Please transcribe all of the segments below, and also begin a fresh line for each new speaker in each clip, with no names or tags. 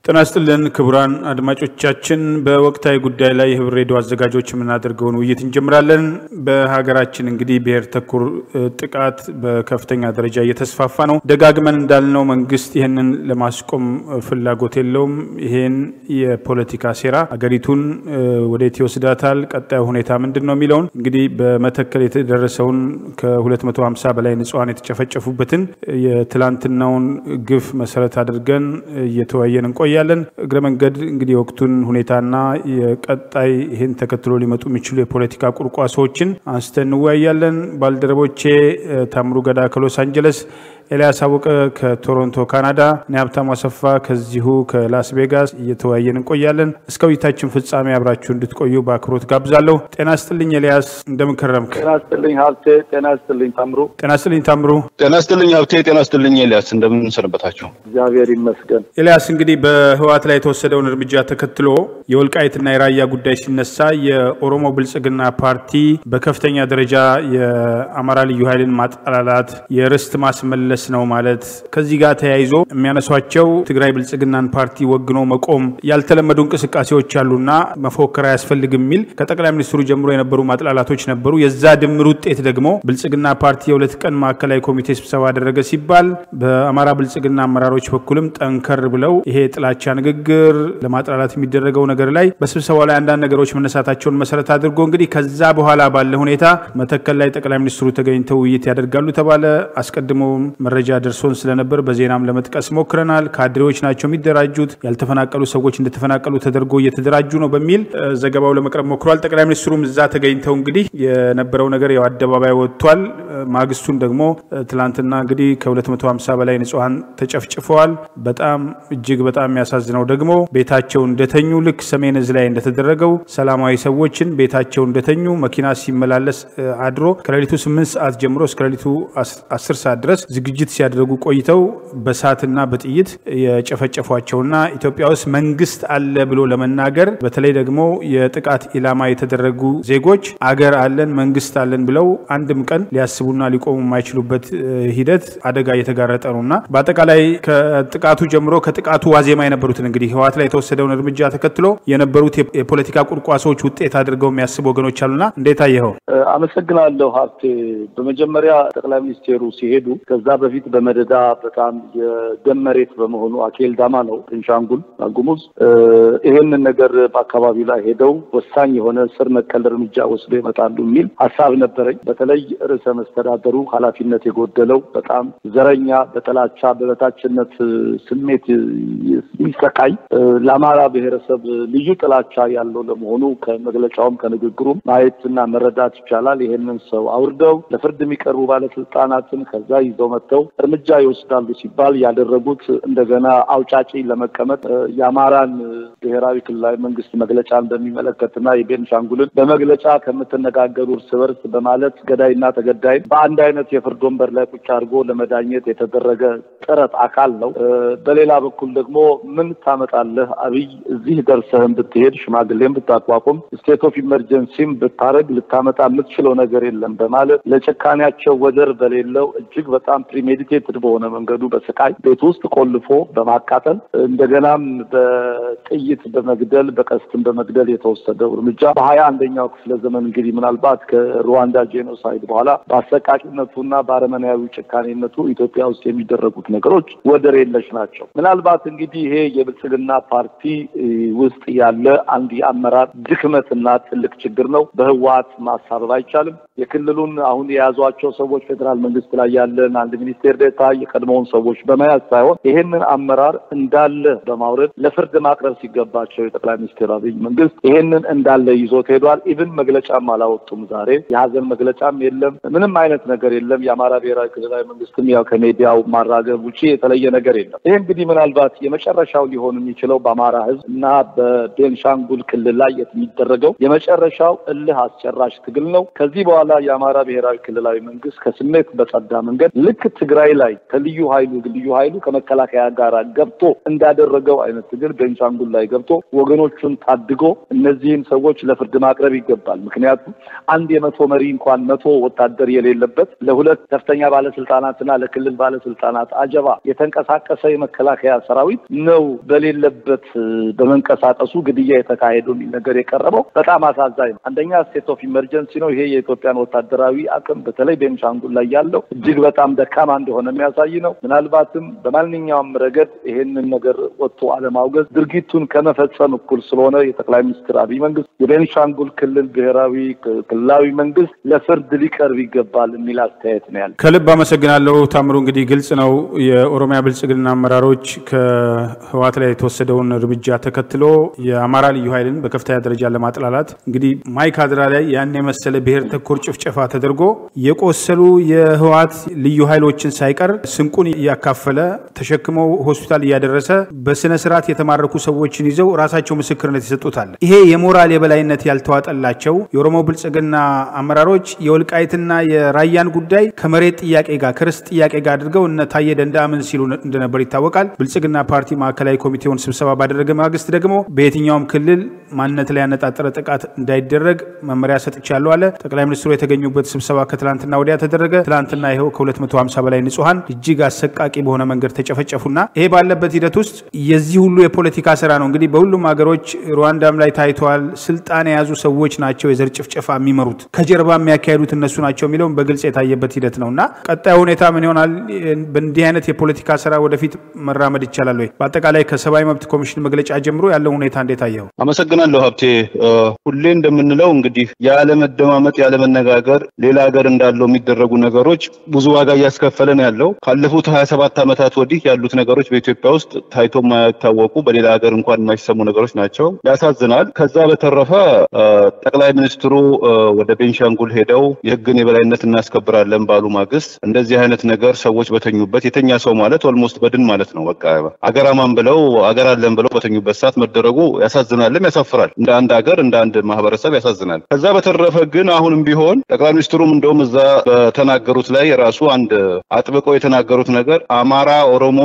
ጤና ይስጥልን ክቡራን አድማጮቻችን፣ በወቅታዊ ጉዳይ ላይ የህብር ሬዲዮ አዘጋጆች የምናደርገውን ውይይት እንጀምራለን። በሀገራችን እንግዲህ ብሔር ተኮር ጥቃት በከፍተኛ ደረጃ እየተስፋፋ ነው። ደጋግመን እንዳልነው መንግስት ይህንን ለማስቆም ፍላጎት የለውም። ይሄን የፖለቲካ ሴራ አገሪቱን ወዴት ይወስዳታል፣ ቀጣዩ ሁኔታ ምንድን ነው የሚለውን እንግዲህ በመተከል የተደረሰውን ከ250 በላይ ንጹሐን የተጨፈጨፉበትን የትላንትናውን ግፍ መሰረት አድርገን እየተወያየን እንቆያለን። እግረ መንገድ እንግዲህ የወቅቱን ሁኔታና የቀጣይ ይህን ተከትሎ ሊመጡ የሚችሉ የፖለቲካ ቁርቋሶዎችን አንስተን እንወያያለን። ባልደረቦቼ ታምሩ ገዳ ከሎስ አንጀለስ ኤልያስ አወቀ ከቶሮንቶ ካናዳ፣ እኔ ሀብታሙ አሰፋ ከዚሁ ከላስ ቬጋስ እየተወያየን እንቆያለን። እስከ ውይይታችን ፍጻሜ አብራችሁ እንድትቆዩ በአክብሮት ጋብዛለሁ። ጤና ስጥልኝ ኤልያስ፣ እንደምን ከረምክ?
ጤና ስጥልኝ ሀብቴ። ጤና ስጥልኝ ታምሩ።
ጤና ስጥልኝ ታምሩ።
ጤና ስጥልኝ ሀብቴ። ጤና ስጥልኝ ኤልያስ፣ እንደምን ሰነበታችሁ?
እግዚአብሔር ይመስገን።
ኤልያስ እንግዲህ በህወሓት ላይ የተወሰደውን እርምጃ ተከትሎ የወልቃይትና የራያ ጉዳይ ሲነሳ የኦሮሞ ብልጽግና ፓርቲ በከፍተኛ ደረጃ የአማራ ልዩ ኃይልን ማጠላላት፣ የርስት ማስመለስ ነው ማለት ከዚህ ጋር ተያይዞ የሚያነሷቸው ትግራይ ብልጽግናን ፓርቲ ወግኖ መቆም ያልተለመዱ እንቅስቃሴዎች አሉና መፎከር አያስፈልግም የሚል ከጠቅላይ ሚኒስትሩ ጀምሮ የነበሩ ማጥላላቶች ነበሩ። የዛ ድምር ውጤት ደግሞ ብልጽግና ፓርቲ የሁለት ቀን ማዕከላዊ ኮሚቴ ስብሰባ አደረገ ሲባል በአማራ ብልጽግና አመራሮች በኩልም ጠንከር ብለው ይሄ የጥላቻ ንግግር ለማጥላላት የሚደረገው ነገር ላይ በስብሰባው ላይ አንዳንድ ነገሮች መነሳታቸውን መሰረት አድርጎ እንግዲህ ከዛ በኋላ ባለ ሁኔታ መተከል ላይ ጠቅላይ ሚኒስትሩ ተገኝተው ውይይት ያደርጋሉ ተባለ። አስቀድሞ መረጃ ደርሶን ስለነበር በዜናም ለመጥቀስ ሞክረናል። ካድሬዎች ናቸው የሚደራጁት፣ ያልተፈናቀሉ ሰዎች እንደተፈናቀሉ ተደርጎ እየተደራጁ ነው በሚል ዘገባው ለመቅረብ ሞክሯል። ጠቅላይ ሚኒስትሩም እዛ ተገኝተው እንግዲህ የነበረው ነገር ያው አደባባይ ወጥቷል። ማግስቱን ደግሞ ትላንትና እንግዲህ ከ250 በላይ ንጹሐን ተጨፍጭፈዋል። በጣም እጅግ በጣም የሚያሳዝነው ደግሞ ቤታቸው እንደተኙ ልክ ሰሜን እዝ ላይ እንደተደረገው ሰላማዊ ሰዎችን ቤታቸው እንደተኙ መኪና ሲመላለስ አድሮ ከሌሊቱ 8 ሰዓት ጀምሮ እስከ ሌሊቱ 10 ሰዓት ድረስ ዝግጅት ሲያደርጉ ቆይተው በሳትና በጥይት የጨፈጨፏቸውና ኢትዮጵያ ውስጥ መንግስት አለ ብሎ ለመናገር በተለይ ደግሞ የጥቃት ኢላማ የተደረጉ ዜጎች አገር አለን መንግስት አለን ብለው አንድም ቀን ሊያስቡና ሊቆሙ የማይችሉበት ሂደት አደጋ እየተጋረጠ ነው እና በአጠቃላይ ከጥቃቱ ጀምሮ ከጥቃቱ ዋዜማ የነበሩትን እንግዲህ ህወሓት ላይ የተወሰደውን እርምጃ ተከትሎ የነበሩት የፖለቲካ ቁርቋሶዎች ውጤት አድርገው የሚያስቡ ወገኖች አሉና እንዴት አየኸው?
አመሰግናለሁ ሀብቴ። በመጀመሪያ ጠቅላይ ሚኒስቴሩ ሲሄዱ ከዛ በፊት በመደዳ በጣም የደም መሬት በመሆኑ አኬል ዳማ ነው ቤንሻንጉል ጉሙዝ ይሄንን ነገር በአካባቢው ላይ ሄደው ወሳኝ የሆነ ስር ነቀል እርምጃ ወስዶ ይመጣሉ የሚል ሀሳብ ነበረኝ። በተለይ ርዕሰ መስተዳደሩ ኃላፊነት የጎደለው በጣም ዘረኛ፣ በጥላቻ በበታችነት ስሜት የሚሰቃይ ለአማራ ብሔረሰብ ልዩ ጥላቻ ያለው ለመሆኑ ከመግለጫውም ከንግግሩም ማየትና መረዳት ይቻላል። ይሄንን ሰው አውርደው ለፍርድ የሚቀርቡ ባለስልጣናትን ከዛ ይዘው መጥተው እርምጃ ይወስዳሉ ሲባል ያደረጉት እንደገና አውጫጭ ለመቀመጥ የአማራን ብሔራዊ ክልላዊ መንግስት መግለጫን በሚመለከትና የቤንሻንጉልን በመግለጫ ከምትነጋገሩ እርስ በርስ በማለት ገዳይና ተገዳይ በአንድ አይነት የፍርድ ወንበር ላይ ቁጭ አድርጎ ለመዳኘት የተደረገ ጥረት አካል ነው። በሌላ በኩል ደግሞ ምን ታመጣለህ አብይ እዚህ ደርሰህን ብትሄድ ሽማግሌም ብታቋቁም ስቴት ኦፍ ኢመርጀንሲም ብታረግ ልታመጣ የምትችለው ነገር የለም በማለት ለጭካኔያቸው ወደር በሌለው እጅግ በጣም ፕሪሜዲቴትድ በሆነ መንገዱ በስቃይ ቤት ውስጥ ቆልፎ በማቃጠል እንደገናም በጥይት በመግደል በቀስትም በመግደል የተወሰደው እርምጃ በሀያ አንደኛው ክፍለ ዘመን እንግዲህ ምናልባት ከሩዋንዳ ጄኖሳይድ በኋላ በአሰቃቂነቱና በአረመናዊ ጭካኔነቱ ኢትዮጵያ ውስጥ የሚደረጉት ነገሮች ወደር የለሽ ናቸው። ምናልባት እንግዲህ ይሄ የብልጽግና ፓርቲ ውስጥ ያለ አንድ የአመራር ድክመትና ትልቅ ችግር ነው። በህወሓት ማሳበብ አይቻልም። የክልሉን አሁን የያዟቸው ሰዎች ፌዴራል መንግስት ላይ ያለን አንድ ሚኒስቴር ዴታ የቀድሞውን ሰዎች በመያዝ ሳይሆን ይሄንን አመራር እንዳለ በማውረድ ለፍርድ ማቅረብ ሲገባቸው የጠቅላይ ሚኒስትር አብይ መንግስት ይሄንን እንዳለ ይዞት ሄዷል። ኢቭን መግለጫም አላወጡም። ዛሬ የሀዘን መግለጫም የለም። ምንም አይነት ነገር የለም። የአማራ ብሔራዊ ክልላዊ መንግስትም ያው ከሜዲያው ማራገብ ውጭ የተለየ ነገር የለም። ይህ እንግዲህ ምናልባት የመጨረሻው ሊሆን የሚችለው በአማራ ህዝብ እና በቤንሻንጉል ክልል ላይ የሚደረገው የመጨረሻው እልህ አስጨራሽ ትግል ነው። ከዚህ በኋላ የአማራ ብሔራዊ ክልላዊ መንግስት ከስሜት በጸዳ መንገድ ልክ ትግራይ ላይ ከልዩ ኃይሉ ልዩ ኃይሉ ከመከላከያ ጋር ገብቶ እንዳደረገው አይነት ትግል ቤንሻንጉል ላይ ገብቶ ወገኖቹን ታድጎ እነዚህን ሰዎች ለፍርድ ማቅረብ ይገባል። ምክንያቱም አንድ የመቶ መሪ እንኳን መቶ ወታደር የሌለበት ለሁለት ከፍተኛ ባለስልጣናትና ለክልል ባለስልጣናት አጃ ወጀባ የተንቀሳቀሰ የመከላከያ ሰራዊት ነው በሌለበት በመንቀሳቀሱ ግድያ የተካሄደው የሚል ነገር የቀረበው በጣም አሳዛኝ ነው። አንደኛ ስቴት ኦፍ ኢመርጀንሲ ነው። ይሄ የኢትዮጵያን ወታደራዊ አቅም በተለይ ቤንሻንጉል ላይ ያለው እጅግ በጣም ደካማ እንደሆነ የሚያሳይ ነው። ምናልባትም በማንኛውም ረገድ ይሄንን ነገር ወጥቶ አለማውገዝ ድርጊቱን ከመፈጸም እኩል ስለሆነ የጠቅላይ ሚኒስትር አብይ መንግስት የቤንሻንጉል ክልል ብሔራዊ ክልላዊ መንግስት ለፍርድ ሊቀርብ ይገባል የሚል አስተያየት ነው ያለ።
ከልብ አመሰግናለሁ ታምሩ። እንግዲህ ግልጽ ነው የኦሮሚያ ብልጽግና አመራሮች ከህወሓት ላይ የተወሰደውን እርምጃ ተከትሎ የአማራ ልዩ ኃይልን በከፍተኛ ደረጃ ለማጥላላት እንግዲህ ማይካድራ ላይ ያን የመሰለ ብሔር ተኮር ጭፍጨፋ ተደርጎ የቆሰሉ የህወሓት ልዩ ኃይሎችን ሳይቀር ስንቁን እያካፈለ ተሸክመው ሆስፒታል እያደረሰ በስነ ስርዓት የተማረኩ ሰዎችን ይዘው ራሳቸው ምስክርነት ይሰጡታል። ይሄ የሞራል የበላይነት ያልተዋጠላቸው የኦሮሞ ብልጽግና አመራሮች የወልቃይትና የራያን ጉዳይ ከመሬት ጥያቄ ጋር ከርስት ጥያቄ ጋር አድርገው እነ ታየ ደንደዓ ምን ሲሉ እንደነበር ይታወቃል። ብልጽግና ፓርቲ ማዕከላዊ ኮሚቴውን ስብሰባ ባደረገ ማግስት ደግሞ በየትኛውም ክልል ማንነት ላይ ያነጣጠረ ጥቃት እንዳይደረግ መመሪያ ሰጥቻለሁ አለ። ጠቅላይ ሚኒስትሩ የተገኙበት ስብሰባ ከትላንትና ወዲያ ተደረገ። ትላንትና ይኸው ከ250 በላይ ንጹሐን እጅግ አሰቃቂ በሆነ መንገድ ተጨፈጨፉና ይሄ ባለበት ሂደት ውስጥ የዚህ ሁሉ የፖለቲካ ስራ ነው እንግዲህ በሁሉም ሀገሮች ሩዋንዳም ላይ ታይተዋል። ስልጣን የያዙ ሰዎች ናቸው የዘር ጭፍጨፋ የሚመሩት ከጀርባ የሚያካሄዱት እነሱ ናቸው የሚለውም በግልጽ የታየበት ሂደት ነው እና ቀጣዩ ሁኔታ ምን ይሆናል? በእንዲህ አይነት የፖለቲካ ስራ ወደፊት መራመድ ይቻላል ወይ? በአጠቃላይ ከሰብአዊ መብት ኮሚሽን መግለጫ ጀምሮ ያለው ሁኔታ እንዴት አየው?
አመሰግናለሁ ሀብቴ። ሁሌ እንደምንለው እንግዲህ ያለመደማመጥ፣ ያለመነጋገር ሌላ ሀገር እንዳለው የሚደረጉ ነገሮች ብዙ ዋጋ እያስከፈለ ነው ያለው። ካለፉት ሀያ ሰባት ዓመታት ወዲህ ያሉት ነገሮች በኢትዮጵያ ውስጥ ታይቶ የማይታወቁ በሌላ ሀገር እንኳን የማይሰሙ ነገሮች ናቸው። ያሳዝናል። ከዛ በተረፈ ጠቅላይ ሚኒስትሩ ወደ ቤንሻንጉል ሄደው የህግን የበላይነት እናስከብራለን ባሉ ማግስት እንደዚህ አይነት ነገር ሰዎች በተኙበት የተኛ ሰው ማለት ኦልሞስት በድን ማለት ነው። በቃ አገራማን ብለው አገር አለን ብለው በተኙበት ሰዓት መደረጉ ያሳዝናልም ያሳፍራል። እንደ አንድ ሀገር እንደ አንድ ማህበረሰብ ያሳዝናል። ከዛ በተረፈ ግን አሁንም ቢሆን ጠቅላይ ሚኒስትሩም እንደውም እዛ በተናገሩት ላይ ራሱ አንድ አጥብቀው የተናገሩት ነገር አማራ፣ ኦሮሞ፣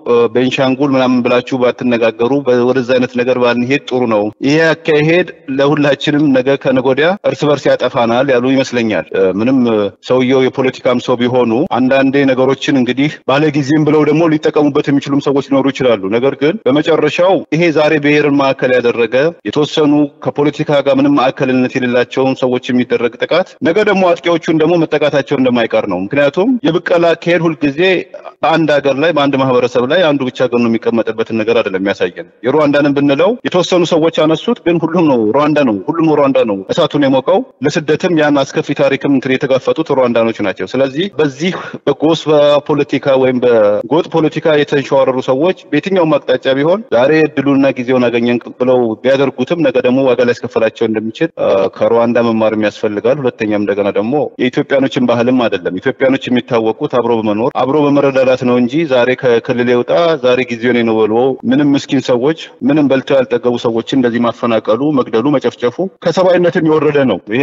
ቤንሻንጉል ምናምን ብላችሁ ባትነጋገሩ ወደዛ አይነት ነገር ባንሄድ ጥሩ ነው። ይሄ አካሄድ ለሁላችንም ነገ ከነገ ወዲያ እርስ በርስ ያጠፋናል ያሉ ይመስለኛል። ምንም ሰውየው የፖለቲካም ሰው ቢሆኑ አንዳንዴ ነገሮችን እንግዲህ ባለጊዜም ብለው ደግሞ ሊጠቀሙበት የሚችሉም ሰዎች ሊኖሩ ይችላሉ። ነገር ግን በመጨረሻው ይሄ ዛሬ ብሔርን ማዕከል ያደረገ የተወሰኑ ከፖለቲካ ጋር ምንም ማዕከልነት የሌላቸውን ሰዎች የሚደረግ ጥቃት ነገ ደግሞ አጥቂዎቹን ደግሞ መጠቃታቸው እንደማይቀር ነው። ምክንያቱም የብቀላ አካሄድ ሁልጊዜ በአንድ ሀገር ላይ በአንድ ማህበረሰብ ላይ አንዱ ብቻ ገኖ የሚቀመጥበትን ነገር አይደለም የሚያሳየን። የሩዋንዳንን ብንለው የተወሰኑ ሰዎች አነሱት፣ ግን ሁሉም ነው ሩዋንዳ ነው ሁሉም ሩዋንዳ ነው እሳቱን የሞቀው። ለስደትም ያን አስከፊ ታሪክም እንትን የተጋፈጡት ሩዋንዳኖች ናቸው። ስለዚህ በዚህ በጎስ ፖለቲካ ወይም በጎጥ ፖለቲካ የተንሸዋረሩ ሰዎች በየትኛውም አቅጣጫ ቢሆን ዛሬ እድሉና ጊዜውን አገኘን ብለው ቢያደርጉትም ነገ ደግሞ ዋጋ ሊያስከፍላቸው እንደሚችል ከሩዋንዳ መማርም ያስፈልጋል። ሁለተኛም እንደገና ደግሞ የኢትዮጵያኖችን ባህልም አይደለም። ኢትዮጵያኖች የሚታወቁት አብሮ በመኖር አብሮ በመረዳዳት ነው እንጂ ዛሬ ከክልል የውጣ ዛሬ ጊዜውን ነው ብሎ ምንም ምስኪን ሰዎች ምንም በልተው ያልጠገቡ ሰዎችን እንደዚህ ማፈናቀሉ፣ መግደሉ፣ መጨፍጨፉ ከሰብአዊነትም የወረደ ነው። ይሄ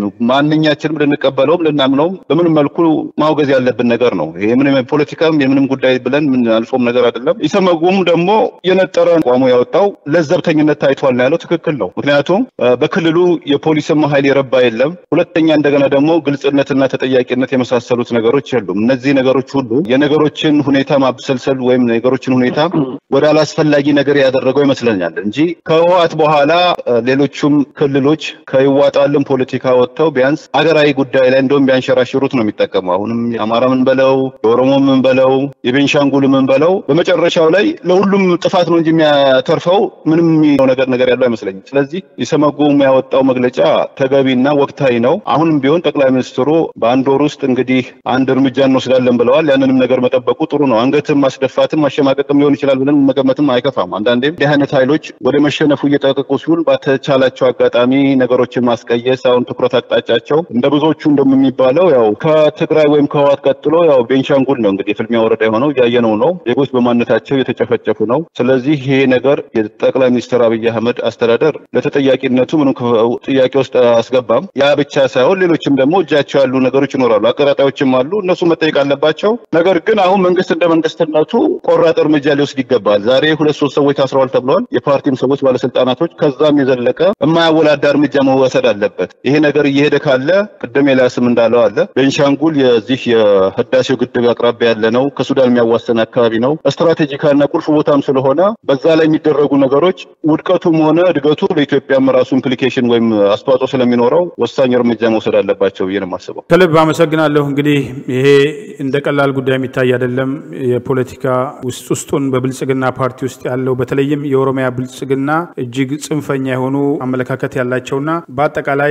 ማንኛችንም ልንቀበለውም ልናምነውም በምንም መልኩ ማውገዝ ያለብን ነገር ነው። ይሄ ምንም ፖለቲካም የምንም ጉዳይ ብለን ምን አልፎም ነገር አይደለም። ኢሰመጉም ደግሞ የነጠረ አቋሙ ያወጣው ለዘብተኝነት ታይቷል ነው ያለው። ትክክል ነው። ምክንያቱም በክልሉ የፖሊስም ኃይል የረባ የለም። ሁለተኛ እንደገና ደግሞ ግልጽነትና ተጠያቂነት የመሳሰሉት ነገሮች የሉም። እነዚህ ነገሮች ሁሉ የነገሮችን ሁኔታ ማብሰልሰል ወይም ነገሮችን ሁኔታ ወደ አላስፈላጊ ነገር ያደረገው ይመስለኛል እንጂ ከህወሓት በኋላ ሌሎቹም ክልሎች ከይዋጣልን ፖለቲካ ወጥተው ቢያንስ አገራዊ ጉዳይ ላይ እንደውም ቢያንሸራሽሩት ነው የሚጠቀሙ። አሁንም የአማራ ምን በለው የኦሮሞ ምን በለው የቤንሻንጉል ምን በለው በመጨረሻው ላይ ለሁሉም ጥፋት ነው እንጂ የሚያተርፈው ምንም የሚለው ነገር ነገር ያለው አይመስለኝም። ስለዚህ የሰመጉም ያወጣው መግለጫ ተገቢና ወቅታዊ ነው። አሁንም ቢሆን ጠቅላይ ሚኒስትሩ በአንድ ወር ውስጥ እንግዲህ አንድ እርምጃ እንወስዳለን ብለዋል። ያንንም ነገር መጠበቁ ጥሩ ነው። አንገትም ማስደፋትም ማሸማቀቅም ሊሆን ይችላል ብለን መገመትም አይከፋም። አንዳንዴም እንዲህ አይነት ኃይሎች ወደ መሸነፉ እየጠቀቁ ሲሆን በተቻላቸው አጋጣሚ ነገሮችን ማስቀየስ አሁን ትኩረት አቅጣጫቸው እንደ ብዙዎቹ እንደሚባለው ያው ከትግራይ ወይም ከህወሓት ቀጥሎ ያው ቤንሻንጉል ነው እንግዲህ የፍልሚያ ወረዳ የሆነው እያየነው ነው። ዜጎች በማንነታቸው የተጨፈጨፉ ነው። ስለዚህ ይሄ ነገር የጠቅላይ ሚኒስትር አብይ አህመድ አስተዳደር ለተጠያቂነቱ ምንም ጥያቄ ውስጥ አስገባም። ያ ብቻ ሳይሆን ሌሎችም ደግሞ እጃቸው ያሉ ነገሮች ይኖራሉ። አቀራጣዮችም አሉ። እነሱ መጠየቅ አለባቸው። ነገር ግን አሁን መንግስት እንደ መንግስትነቱ ቆራጥ እርምጃ ሊወስድ ይገባል። ይገባል። ዛሬ ሁለት ሶስት ሰዎች ታስረዋል ተብለዋል። የፓርቲም ሰዎች ባለስልጣናቶች፣ ከዛም የዘለቀ የማያወላዳ እርምጃ መወሰድ አለበት። ይሄ ነገር እየሄደ ካለ ቅድም ኤልያስም እንዳለው አለ ቤንሻንጉል የዚህ የህዳሴው ግድብ አቅራቢያ ያለ ነው። ከሱዳን የሚያዋሰን አካባቢ ነው። ስትራቴጂካልና ቁልፍ ቦታም ስለሆነ በዛ ላይ የሚደረጉ ነገሮች ውድቀቱም ሆነ እድገቱ ለኢትዮጵያም ራሱ ኢምፕሊኬሽን ወይም አስተዋጽኦ ስለሚኖረው ወሳኝ እርምጃ መውሰድ አለባቸው ብዬ ነው የማስበው።
ከልብ አመሰግናለሁ። እንግዲህ ይሄ እንደ ቀላል ጉዳይ የሚታይ አይደለም። የፖለቲካ ውስጥ ውስጡን በብልጽግና ፓርቲ ውስጥ ያለው በተለይም የኦሮሚያ ብልጽግና እጅግ ጽንፈኛ የሆኑ አመለካከት ያላቸውና በአጠቃላይ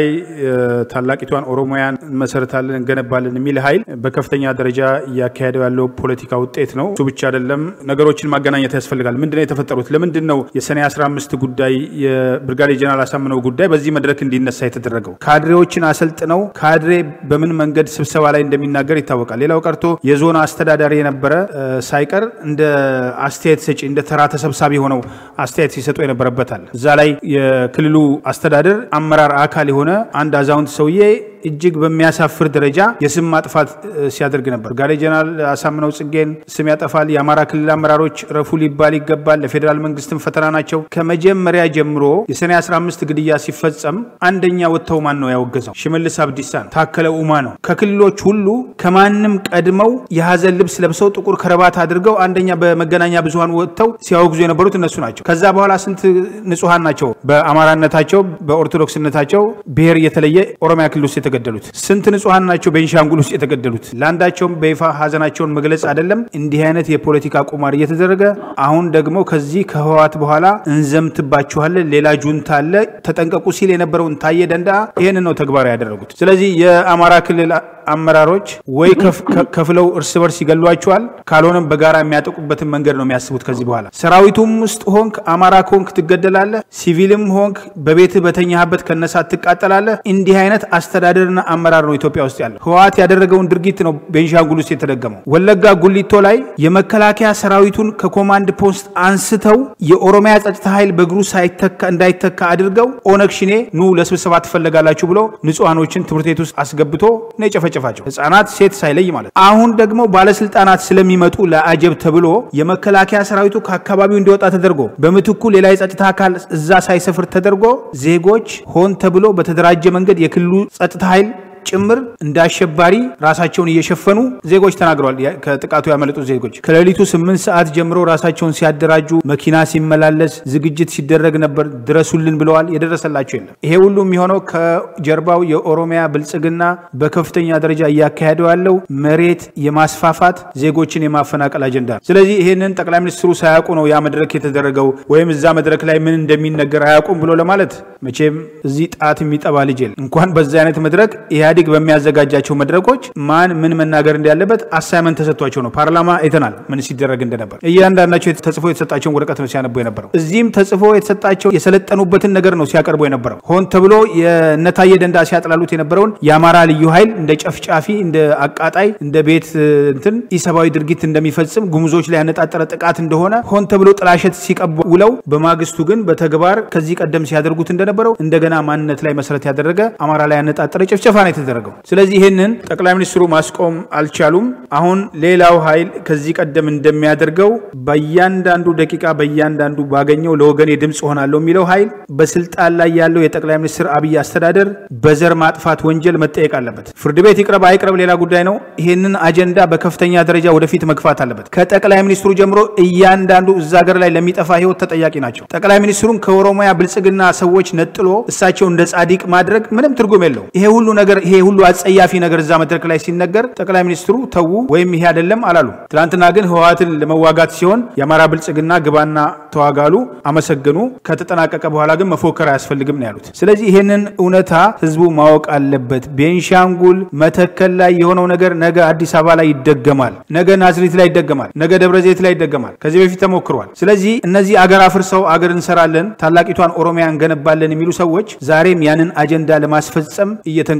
ታላቂቷን ኦሮሚያን እንመሰርታለን እንገነባለን የሚል ኃይል በከፍተኛ ደረጃ እያካሄደው ያለው ፖለቲካ ውጤት ነው። እሱ ብቻ አይደለም። ነገሮችን ማገናኘት ያስፈልጋል። ምንድነው የተፈጠሩት? ለምንድን ነው የሰኔ 15 ጉዳይ የብርጋዴር ጀነራል አሳምነው ጉዳይ በዚህ መድረክ እንዲነሳ የተደረገው? ካድሬዎችን አሰልጥነው ካድሬ በምን መንገድ ስብሰባ ላይ እንደሚናገር ይታወቃል። ሌላው ቀርቶ የዞን አስተዳዳሪ የነበረ ሳይቀር እንደ አስተያየት ሰጪ እንደ ተራ ተሰብሳቢ ሆነው አስተያየት ሲሰጡ የነበረበታል። እዛ ላይ የክልሉ አስተዳደር አመራር አካል የሆነ አንድ አዛውንት ሰውዬ እጅግ በሚያሳፍር ደረጃ የስም ማጥፋት ሲያደርግ ነበር። ብርጋዴር ጀነራል አሳምነው ጽጌን ስም ያጠፋል። የአማራ ክልል አመራሮች ረፉ ሊባል ይገባል። ለፌዴራል መንግስትም ፈተና ናቸው። ከመጀመሪያ ጀምሮ የሰኔ 15 ግድያ ሲፈጸም አንደኛ ወጥተው ማን ነው ያወገዘው? ሽመልስ አብዲሳ ነው። ታከለ ኡማ ነው። ከክልሎች ሁሉ ከማንም ቀድመው የሀዘን ልብስ ለብሰው ጥቁር ከረባት አድርገው አንደኛ በመገናኛ ብዙሀን ወጥተው ሲያወግዙ የነበሩት እነሱ ናቸው። ከዛ በኋላ ስንት ንጹሐን ናቸው በአማራነታቸው በኦርቶዶክስነታቸው ብሔር እየተለየ ኦሮሚያ ክልል ውስጥ የተገደሉት? ስንት ንጹሐን ናቸው ቤንሻንጉል ውስጥ የተገደሉት? ለአንዳቸውም በይፋ ሀዘናቸውን መግለጽ አይደለም። እንዲህ አይነት የፖለቲካ ቁማር እየተደረገ አሁን ደግሞ ከዚህ ከህወሓት በኋላ እንዘምትባችኋለን፣ ሌላ ጁንታ አለ ተጠንቀቁ ሲል የነበረውን ታየ ደንዳ ይህን ነው ተግባራዊ ያደረጉት። ስለዚህ የአማራ ክልል አመራሮች ወይ ከፍለው እርስ በርስ ይገሏቸዋል፣ ካልሆነም በጋራ የሚያጠቁበትን መንገድ ነው የሚያስቡት። ከዚህ በኋላ ሰራዊቱም ውስጥ ሆንክ አማራ ከሆንክ ትገደላለህ፣ ሲቪልም ሆንክ በቤትህ በተኛህበት ከነሳት ትቃጠላለህ። እንዲህ አይነት አስተዳደርና አመራር ነው ኢትዮጵያ ውስጥ ያለው። ህወሓት ያደረገውን ድርጊት ነው ቤንሻንጉል ውስጥ የተደገመው። ወለጋ ጉሊቶ ላይ የመከላከያ ሰራዊቱን ከኮማንድ ፖስት አንስተው የኦሮሚያ ጸጥታ ኃይል በእግሩ እንዳይተካ አድርገው ኦነግ ሽኔ ኑ ለስብሰባ ትፈለጋላችሁ ብሎ ንጹሐኖችን ትምህርት ቤት ውስጥ አስገብቶ ነው የጨፈጨፋቸው። ህጻናት፣ ሴት ሳይለይ ማለት። አሁን ደግሞ ባለስልጣናት ስለሚመጡ ለአጀብ ተብሎ የመከላከያ ሰራዊቱ ከአካባቢው እንዲወጣ ተደርጎ በምትኩ ሌላ የጸጥታ አካል እዛ ሳይሰፍር ተደርጎ ዜጎች ሆን ተብሎ በተደራጀ መንገድ የክልሉ ጸጥታ ኃይል ጭምር እንደ አሸባሪ ራሳቸውን እየሸፈኑ ዜጎች ተናግረዋል። ከጥቃቱ ያመለጡ ዜጎች ከሌሊቱ ስምንት ሰዓት ጀምሮ ራሳቸውን ሲያደራጁ መኪና ሲመላለስ ዝግጅት ሲደረግ ነበር። ድረሱልን ብለዋል። የደረሰላቸው የለም። ይሄ ሁሉ የሚሆነው ከጀርባው የኦሮሚያ ብልጽግና በከፍተኛ ደረጃ እያካሄደው ያለው መሬት የማስፋፋት ዜጎችን የማፈናቀል አጀንዳ ነው። ስለዚህ ይህንን ጠቅላይ ሚኒስትሩ ሳያውቁ ነው ያ መድረክ የተደረገው ወይም እዛ መድረክ ላይ ምን እንደሚነገር አያውቁም ብሎ ለማለት መቼም እዚህ ጣት የሚጠባ ልጅ የለም። እንኳን በዛ አይነት መድረክ ኢህአዴግ በሚያዘጋጃቸው መድረኮች ማን ምን መናገር እንዳለበት አሳይመንት ተሰጥቷቸው ነው። ፓርላማ አይተናል ምን ሲደረግ እንደነበር። እያንዳንዳቸው ተጽፎ የተሰጣቸውን ወረቀት ነው ሲያነቡ የነበረው። እዚህም ተጽፎ የተሰጣቸው የሰለጠኑበትን ነገር ነው ሲያቀርቡ የነበረው። ሆን ተብሎ የነታየ ደንዳ ሲያጥላሉት የነበረውን የአማራ ልዩ ኃይል እንደ ጨፍጫፊ፣ እንደ አቃጣይ፣ እንደ ቤት እንትን ኢሰብአዊ ድርጊት እንደሚፈጽም ጉሙዞች ላይ ያነጣጠረ ጥቃት እንደሆነ ሆን ተብሎ ጥላሸት ሲቀቡ ውለው በማግስቱ ግን በተግባር ከዚህ ቀደም ሲያደርጉት እንደነበረው እንደገና ማንነት ላይ መሰረት ያደረገ አማራ ላይ ያነጣጠረ ጭፍጨፋ ነው የተደረገው። ስለዚህ ይህንን ጠቅላይ ሚኒስትሩ ማስቆም አልቻሉም። አሁን ሌላው ኃይል ከዚህ ቀደም እንደሚያደርገው በእያንዳንዱ ደቂቃ በእያንዳንዱ ባገኘው ለወገኔ ድምፅ ሆናለሁ የሚለው ኃይል በስልጣን ላይ ያለው የጠቅላይ ሚኒስትር አብይ አስተዳደር በዘር ማጥፋት ወንጀል መጠየቅ አለበት። ፍርድ ቤት ይቅረብ አይቅረብ ሌላ ጉዳይ ነው። ይህንን አጀንዳ በከፍተኛ ደረጃ ወደፊት መግፋት አለበት። ከጠቅላይ ሚኒስትሩ ጀምሮ እያንዳንዱ እዛ ሀገር ላይ ለሚጠፋ ህይወት ተጠያቂ ናቸው። ጠቅላይ ሚኒስትሩን ከኦሮሚያ ብልጽግና ሰዎች ነጥሎ እሳቸው እንደ ጻዲቅ ማድረግ ምንም ትርጉም የለው። ይሄ ሁሉ ነገር ይሄ ሁሉ አጸያፊ ነገር እዛ መድረክ ላይ ሲነገር ጠቅላይ ሚኒስትሩ ተዉ ወይም ይሄ አይደለም አላሉ። ትናንትና ግን ህወሓትን ለመዋጋት ሲሆን የአማራ ብልጽግና ግባና ተዋጋሉ፣ አመሰገኑ። ከተጠናቀቀ በኋላ ግን መፎከር አያስፈልግም ነው ያሉት። ስለዚህ ይሄንን እውነታ ህዝቡ ማወቅ አለበት። ቤንሻንጉል መተከል ላይ የሆነው ነገር ነገ አዲስ አበባ ላይ ይደገማል፣ ነገ ናዝሬት ላይ ይደገማል፣ ነገ ደብረ ዘይት ላይ ይደገማል። ከዚህ በፊት ተሞክሯል። ስለዚህ እነዚህ አገር አፍርሰው አገር እንሰራለን፣ ታላቂቷን ኦሮሚያ እንገነባለን የሚሉ ሰዎች ዛሬም ያንን አጀንዳ ለማስፈጸም እየተንቀሳቀሱ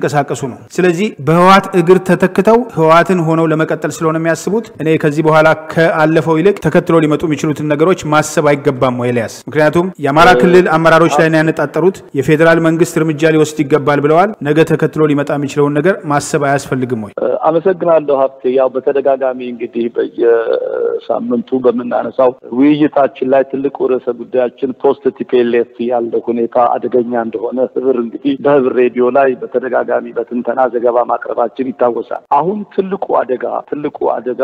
ነው። ስለዚህ በህወሓት እግር ተተክተው ህወሓትን ሆነው ለመቀጠል ስለሆነ የሚያስቡት እኔ ከዚህ በኋላ ከአለፈው ይልቅ ተከትሎ ሊመጡ የሚችሉትን ነገሮች ማሰብ አይገባም ወይ ኤልያስ? ምክንያቱም የአማራ ክልል አመራሮች ላይ ነው ያነጣጠሩት። የፌዴራል መንግስት እርምጃ ሊወስድ ይገባል ብለዋል። ነገ ተከትሎ ሊመጣ የሚችለውን ነገር ማሰብ አያስፈልግም ወይ?
አመሰግናለሁ ሀብቴ። ያው በተደጋጋሚ እንግዲህ በየሳምንቱ በምናነሳው ውይይታችን ላይ ትልቁ ርዕሰ ጉዳያችን ፖስት ቲፒኤልኤፍ ያለው ሁኔታ አደገኛ እንደሆነ ህብር እንግዲህ በህብር ሬዲዮ ላይ በተደጋጋሚ በትንተና ዘገባ ማቅረባችን ይታወሳል። አሁን ትልቁ አደጋ ትልቁ አደጋ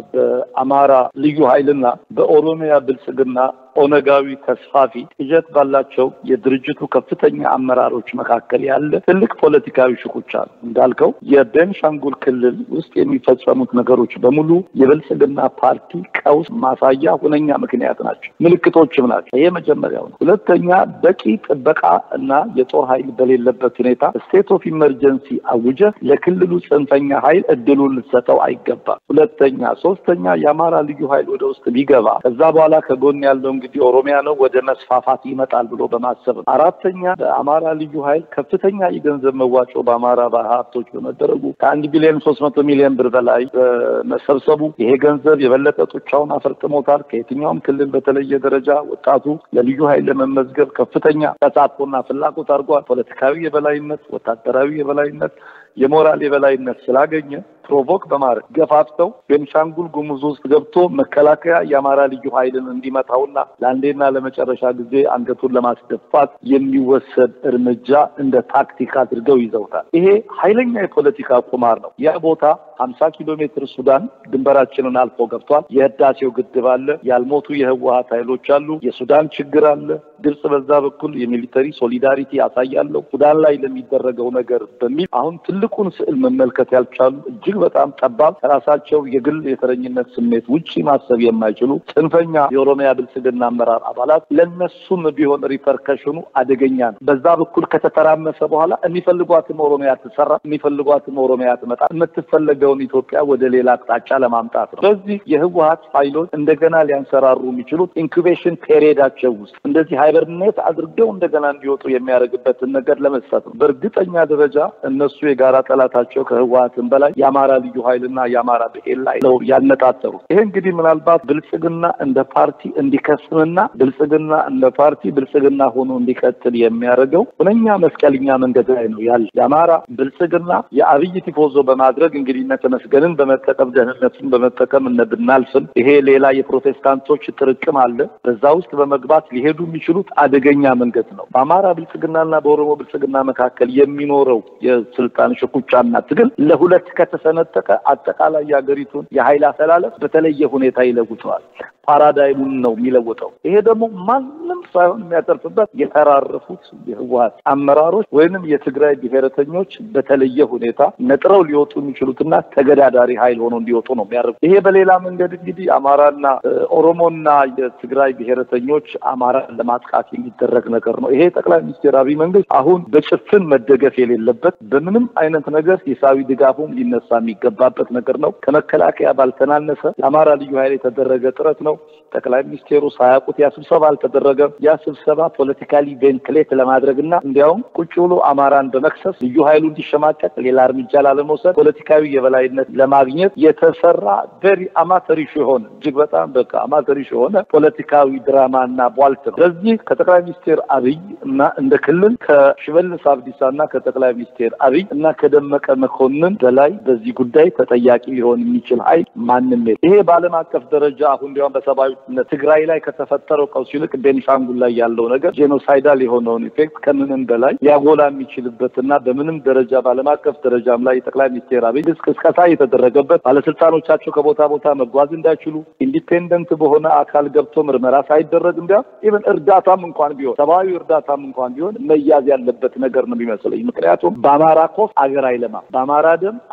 በአማራ ልዩ ኃይልና በኦሮሚያ ብልጽግና ኦነጋዊ ተስፋፊ ቅዠት ባላቸው የድርጅቱ ከፍተኛ አመራሮች መካከል ያለ ትልቅ ፖለቲካዊ ሽኩቻ ነው። እንዳልከው የቤንሻንጉል ክልል ውስጥ የሚፈጸሙት ነገሮች በሙሉ የብልጽግና ፓርቲ ቀውስ ማሳያ ሁነኛ ምክንያት ናቸው፣ ምልክቶችም ናቸው። ይሄ መጀመሪያው ነው። ሁለተኛ በቂ ጥበቃ እና የጦር ኃይል በሌለበት ሁኔታ ስቴት ኦፍ ኢመርጀንሲ አውጀ ለክልሉ ጽንፈኛ ኃይል እድሉን ልትሰጠው አይገባም። ሁለተኛ ሶስተኛ የአማራ ልዩ ኃይል ወደ ውስጥ ቢገባ ከዛ በኋላ ከጎን ያለው እንግዲህ ኦሮሚያ ነው ወደ መስፋፋት ይመጣል ብሎ በማሰብ ነው። አራተኛ በአማራ ልዩ ኃይል ከፍተኛ የገንዘብ መዋጮ በአማራ ሀብቶች በመደረጉ ከአንድ ቢሊዮን ሶስት መቶ ሚሊዮን ብር በላይ በመሰብሰቡ ይሄ ገንዘብ የበለጠ ጡጫውን አፈርጥሞታል። ከየትኛውም ክልል በተለየ ደረጃ ወጣቱ ለልዩ ኃይል ለመመዝገብ ከፍተኛ ተሳትፎና ፍላጎት አድርጓል። ፖለቲካዊ የበላይነት፣ ወታደራዊ የበላይነት የሞራል የበላይነት ስላገኘ ፕሮቮክ በማድረግ ገፋፍተው ቤንሻንጉል ጉሙዝ ውስጥ ገብቶ መከላከያ የአማራ ልዩ ኃይልን እንዲመታውና ለአንዴና ለመጨረሻ ጊዜ አንገቱን ለማስደፋት የሚወሰድ እርምጃ እንደ ታክቲክ አድርገው ይዘውታል። ይሄ ኃይለኛ የፖለቲካ ቁማር ነው። ያ ቦታ ሀምሳ ኪሎ ሜትር ሱዳን ድንበራችንን አልፎ ገብቷል። የህዳሴው ግድብ አለ። ያልሞቱ የህወሀት ኃይሎች አሉ። የሱዳን ችግር አለ። ግብጽ በዛ በኩል የሚሊተሪ ሶሊዳሪቲ ያሳያለሁ ሱዳን ላይ ለሚደረገው ነገር በሚል አሁን ትልቁን ስዕል መመልከት ያልቻሉ እጅግ በጣም ጠባብ ከራሳቸው የግል የተረኝነት ስሜት ውጪ ማሰብ የማይችሉ ጽንፈኛ የኦሮሚያ ብልጽግና አመራር አባላት ለነሱም ቢሆን ሪፐርከሽኑ አደገኛ ነው። በዛ በኩል ከተተራመሰ በኋላ የሚፈልጓትም ኦሮሚያ ትሰራ፣ የሚፈልጓትም ኦሮሚያ ትመጣ፣ የምትፈለገውን ኢትዮጵያ ወደ ሌላ አቅጣጫ ለማምጣት ነው። ስለዚህ የህወሀት ኃይሎች እንደገና ሊያንሰራሩ የሚችሉት ኢንኩቤሽን ፔሪየዳቸው ውስጥ እንደዚህ ሃይበርኔት አድርገው እንደገና እንዲወጡ የሚያደርግበትን ነገር ለመስጠት ነው። በእርግጠኛ ደረጃ እነሱ የጋራ ጠላታቸው ከህወሀትም በላይ የአማራ ልዩ ኃይልና የአማራ ብሔር ላይ ነው ያነጣጠሩት። ይሄ እንግዲህ ምናልባት ብልጽግና እንደ ፓርቲ እንዲከስምና ብልጽግና እንደ ፓርቲ ብልጽግና ሆኖ እንዲቀጥል የሚያደርገው ሁነኛ መስቀልኛ መንገድ ላይ ነው ያለ የአማራ ብልጽግና የአብይ ቲፎዞ በማድረግ እንግዲህ እነ ተመስገንን በመጠቀም ደህንነቱን በመጠቀም እነ ብናልፍን ይሄ ሌላ የፕሮቴስታንቶች ጥርቅም አለ። በዛ ውስጥ በመግባት ሊሄዱ የሚችሉት አደገኛ መንገድ ነው። በአማራ ብልጽግናና በኦሮሞ ብልጽግና መካከል የሚኖረው የስልጣን ሽኩቻና ትግል ለሁለት ከተሰነጠቀ አጠቃላይ የሀገሪቱን የኃይል አሰላለፍ በተለየ ሁኔታ ይለውጠዋል። ፓራዳይሙን ነው የሚለውጠው። ይሄ ደግሞ ማንም ሳይሆን የሚያተርፍበት የተራረፉት የህወሀት አመራሮች ወይንም የትግራይ ብሔረተኞች በተለየ ሁኔታ ነጥረው ሊወጡ የሚችሉትና ተገዳዳሪ ኃይል ሆኖ እንዲወጡ ነው የሚያደርጉ። ይሄ በሌላ መንገድ እንግዲህ አማራና ኦሮሞና የትግራይ ብሔረተኞች አማራን ለማጥቃት የሚደረግ ነገር ነው። ይሄ ጠቅላይ ሚኒስትር አብይ መንግስት አሁን በጭፍን መደገፍ የሌለበት በምንም አይነት ነገር ሂሳዊ ድጋፉም ሊነሳ የሚገባበት ነገር ነው። ከመከላከያ ባልተናነሰ የአማራ ልዩ ኃይል የተደረገ ጥረት ነው። ጠቅላይ ሚኒስቴሩ ሳያውቁት ያ ስብሰባ አልተደረገም። ያ ስብሰባ ፖለቲካሊ ቬንትሌት ለማድረግ እና እንዲያውም ቁጭ ብሎ አማራን በመክሰስ ልዩ ኃይሉ እንዲሸማቀቅ ሌላ እርምጃ ላለመውሰድ ፖለቲካዊ የበላይነት ለማግኘት የተሰራ ቬሪ አማተሪሽ የሆነ እጅግ በጣም በቃ አማተሪሽ የሆነ ፖለቲካዊ ድራማ እና ቧልት ነው። ስለዚህ ከጠቅላይ ሚኒስቴር አብይ እና እንደ ክልል ከሽመልስ አብዲሳ እና ከጠቅላይ ሚኒስቴር አብይ እና ከደመቀ መኮንን በላይ በዚህ ጉዳይ ተጠያቂ ሊሆን የሚችል ኃይል ማንም የለም። ይሄ በዓለም አቀፍ ደረጃ አሁን እንዲያውም በሰብአዊ ትግራይ ላይ ከተፈጠረው ቀውስ ይልቅ ቤኒሻንጉል ላይ ያለው ነገር ጄኖሳይዳል የሆነውን ኢፌክት ከምንም በላይ ሊያጎላ የሚችልበትና በምንም ደረጃ በዓለም አቀፍ ደረጃም ላይ የጠቅላይ ሚኒስቴር አብይ ቅስቀሳ የተደረገበት ባለስልጣኖቻቸው ከቦታ ቦታ መጓዝ እንዳይችሉ ኢንዲፔንደንት በሆነ አካል ገብቶ ምርመራ ሳይደረግ እንዲያውም ኢቨን እርዳታም እንኳን ቢሆን ሰብአዊ እርዳታም እንኳን ቢሆን መያዝ ያለበት ነገር ነው የሚመስለኝ። ምክንያቱም በአማራ ኮፍ አገር አይለማም፣ በአማራ ደም አገር አይጠ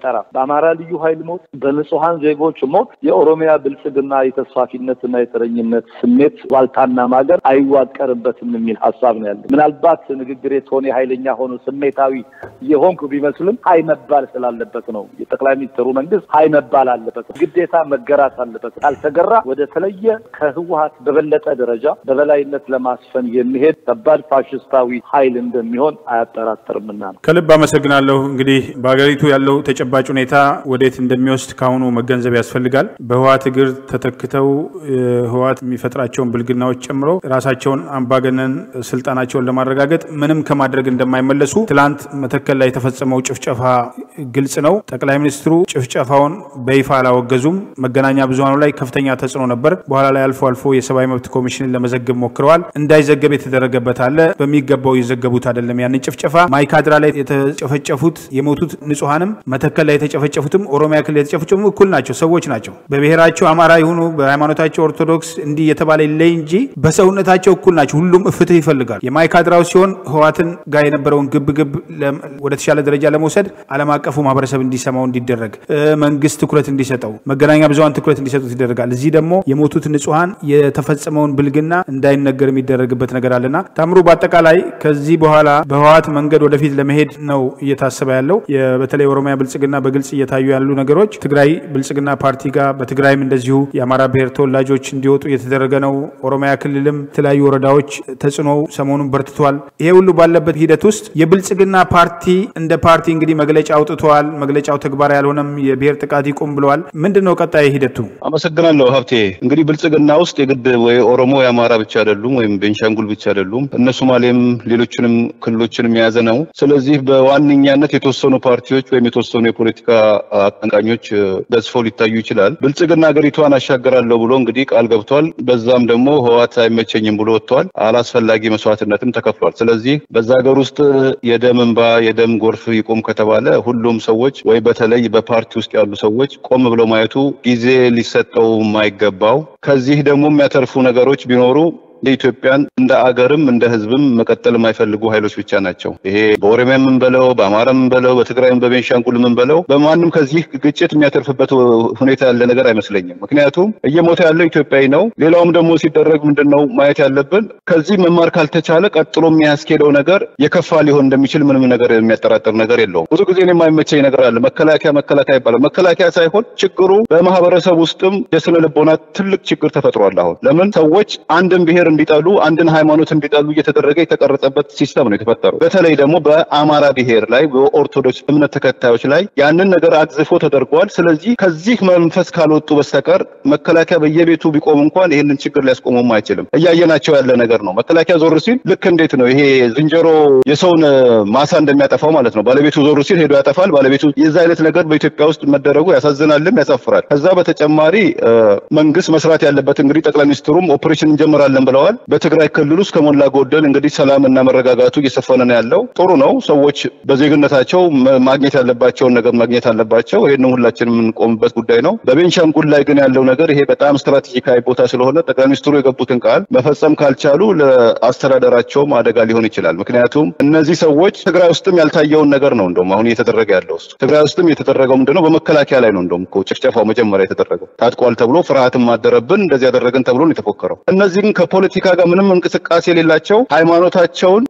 አይጠራም። በአማራ ልዩ ኃይል ሞት፣ በንጹሐን ዜጎች ሞት የኦሮሚያ ብልጽግና የተስፋፊነትና የተረኝነት ስሜት ዋልታና ማገር አይዋቀርበትም የሚል ሀሳብ ነው ያለ። ምናልባት ንግግሬ ቶኔ ኃይለኛ ሆኖ ስሜታዊ የሆንኩ ቢመስልም ሀይ መባል ስላለበት ነው። የጠቅላይ ሚኒስትሩ መንግስት ሀይ መባል አለበት፣ ግዴታ መገራት አለበት። ካልተገራ ወደ ተለየ ከህወሀት በበለጠ ደረጃ በበላይነት ለማስፈን የሚሄድ ከባድ ፋሽስታዊ ኃይል እንደሚሆን አያጠራጥርምና ነው።
ከልብ አመሰግናለሁ። እንግዲህ በሀገሪቱ ያለው ተጨባጭ ሁኔታ ወዴት እንደሚወስድ ከአሁኑ መገንዘብ ያስፈልጋል። በህወሀት እግር ተተክተው ህወሀት የሚፈጥራቸውን ብልግናዎች ጨምሮ ራሳቸውን አምባገነን ስልጣናቸውን ለማረጋገጥ ምንም ከማድረግ እንደማይመለሱ ትላንት መተከል ላይ የተፈጸመው ጭፍጨፋ ግልጽ ነው። ጠቅላይ ሚኒስትሩ ጭፍጨፋውን በይፋ አላወገዙም። መገናኛ ብዙሀኑ ላይ ከፍተኛ ተጽዕኖ ነበር። በኋላ ላይ አልፎ አልፎ የሰብአዊ መብት ኮሚሽንን ለመዘገብ ሞክረዋል። እንዳይዘገብ የተደረገበት አለ። በሚገባው የዘገቡት አይደለም። ያንን ጭፍጨፋ ማይካድራ ላይ የተጨፈጨፉት የሞቱት ንጹሐንም መተከል ላይ የተጨፈጨፉትም ኦሮሚያ ክልል የተጨፈጨፉ እኩል ናቸው፣ ሰዎች ናቸው። በብሔራቸው አማራ ይሁኑ በሃይማኖታቸው ኦርቶዶክስ እንዲህ የተባለ ይለይ እንጂ በሰውነታቸው እኩል ናቸው። ሁሉም ፍትህ ይፈልጋል። የማይካድራው ሲሆን ህወሓትን ጋር የነበረውን ግብግብ ወደ ተሻለ ደረጃ ለመውሰድ ዓለም አቀፉ ማህበረሰብ እንዲሰማው እንዲደረግ መንግስት ትኩረት እንዲሰጠው መገናኛ ብዙሀን ትኩረት እንዲሰጡት ይደረጋል። እዚህ ደግሞ የሞቱት ንጹሐን የተፈጸመውን ብልግና እንዳይነገር የሚደረግበት ነገር አለና ታምሩ፣ በአጠቃላይ ከዚህ በኋላ በህወሓት መንገድ ወደፊት ለመሄድ ነው እየታሰበ ያለው። በተለይ ኦሮሚያ ብልጽግና በግልጽ እየታዩ ያሉ ነገሮች ትግራይ ብልጽግና ፓርቲ ጋር በትግራይም እንደዚሁ የአማራ ብሔር ተወላጆች እንዲወጡ እየተደረገ ነው። ኦሮሚያ ክልልም የተለያዩ ወረዳዎች ተጽዕኖ ሰሞኑን በርትቷል። ይሄ ሁሉ ባለበት ሂደት ውስጥ የብልጽግና ፓርቲ እንደ ፓርቲ እንግዲህ መግለጫ አውጥተዋል። መግለጫው ተግባራዊ ያልሆነም የብሔር ጥቃት ይቁም ብለዋል። ምንድን ነው ቀጣይ ሂደቱ?
አመሰግናለሁ ሀብቴ። እንግዲህ ብልጽግና ውስጥ የግድ ወይ ኦሮሞ የአማራ ብቻ አይደሉም፣ ወይም ቤንሻንጉል ብቻ አይደሉም። እነ ሶማሌም ሌሎችንም ክልሎችንም የያዘ ነው። ስለዚህ በዋነኛነት የተወሰኑ ፓርቲዎች ወይም የተወሰኑ የፖለቲካ አቀንቃኞች ገዝፈው ሊታዩ ይችላል። ብልጽግና ሀገሪቷን አሻገራለሁ ብሎ እንግዲህ ቃል ገብቷል። በዛም ደግሞ ህወሓት አይመቸኝም ብሎ ወጥተዋል። አላስፈላጊ መስዋዕትነትም ተከፍሏል። ስለዚህ በዛ ሀገር ውስጥ የደም እንባ የደም ጎርፍ ይቁም ከተባለ ሁሉም ሰዎች ወይ በተለይ በፓርቲ ውስጥ ያሉ ሰዎች ቆም ብለው ማየቱ ጊዜ ሊሰጠው የማይገባው ከዚህ ደግሞ የሚያተርፉ ነገሮች ቢኖሩ የኢትዮጵያን እንደ አገርም እንደ ህዝብም መቀጠል የማይፈልጉ ኃይሎች ብቻ ናቸው። ይሄ በኦሮሚያ የምንበለው በአማራ የምንበለው በትግራይም በቤንሻንጉል የምንበለው በማንም ከዚህ ግጭት የሚያተርፍበት ሁኔታ ያለ ነገር አይመስለኝም። ምክንያቱም እየሞተ ያለው ኢትዮጵያዊ ነው። ሌላውም ደግሞ ሲደረግ ምንድን ነው ማየት ያለብን ከዚህ መማር ካልተቻለ ቀጥሎ የሚያስኬደው ነገር የከፋ ሊሆን እንደሚችል ምንም ነገር የሚያጠራጥር ነገር የለውም። ብዙ ጊዜ የማይመቸኝ ነገር አለ። መከላከያ መከላከያ ይባላል። መከላከያ ሳይሆን ችግሩ በማህበረሰብ ውስጥም የስነ ልቦና ትልቅ ችግር ተፈጥሯል። አሁን ለምን ሰዎች አንድን ብሔር እንዲጠሉ አንድን ሃይማኖት እንዲጠሉ እየተደረገ የተቀረጸበት ሲስተም ነው የተፈጠረው። በተለይ ደግሞ በአማራ ብሔር ላይ በኦርቶዶክስ እምነት ተከታዮች ላይ ያንን ነገር አግዝፎ ተደርጓል። ስለዚህ ከዚህ መንፈስ ካልወጡ በስተቀር መከላከያ በየቤቱ ቢቆም እንኳን ይህንን ችግር ሊያስቆመውም አይችልም። እያየናቸው ያለ ነገር ነው። መከላከያ ዞር ሲል ልክ እንዴት ነው ይሄ ዝንጀሮ የሰውን ማሳ እንደሚያጠፋው ማለት ነው። ባለቤቱ ዞር ሲል ሄዶ ያጠፋል። ባለቤቱ የዛ አይነት ነገር በኢትዮጵያ ውስጥ መደረጉ ያሳዝናልም ያሳፍራል። ከዛ በተጨማሪ መንግስት መስራት ያለበት እንግዲህ ጠቅላይ ሚኒስትሩም ኦፕሬሽን እንጀምራለን ብለዋል። በትግራይ ክልል ውስጥ ከሞላ ጎደል እንግዲህ ሰላምና መረጋጋቱ እየሰፈነ ነው ያለው። ጥሩ ነው። ሰዎች በዜግነታቸው ማግኘት ያለባቸውን ነገር ማግኘት አለባቸው። ይህንን ሁላችን የምንቆምበት ጉዳይ ነው። በቤንሻንጉል ላይ ግን ያለው ነገር ይሄ በጣም ስትራቴጂካዊ ቦታ ስለሆነ ጠቅላይ ሚኒስትሩ የገቡትን ቃል መፈጸም ካልቻሉ ለአስተዳደራቸውም አደጋ ሊሆን ይችላል። ምክንያቱም እነዚህ ሰዎች ትግራይ ውስጥም ያልታየውን ነገር ነው እንደውም አሁን እየተደረገ ያለው ውስጥ ትግራይ ውስጥም የተደረገው ምንድነው በመከላከያ ላይ ነው እንደውም እኮ ጭፍጨፋው መጀመሪያ የተደረገው ታጥቋል ተብሎ ፍርሃትም ማደረብን እንደዚህ ያደረግን ተብሎ ነው የተፎከረው። እነዚህ ግን ከፖለቲካ ጋር ምንም እንቅስቃሴ የሌላቸው ሃይማኖታቸውን፣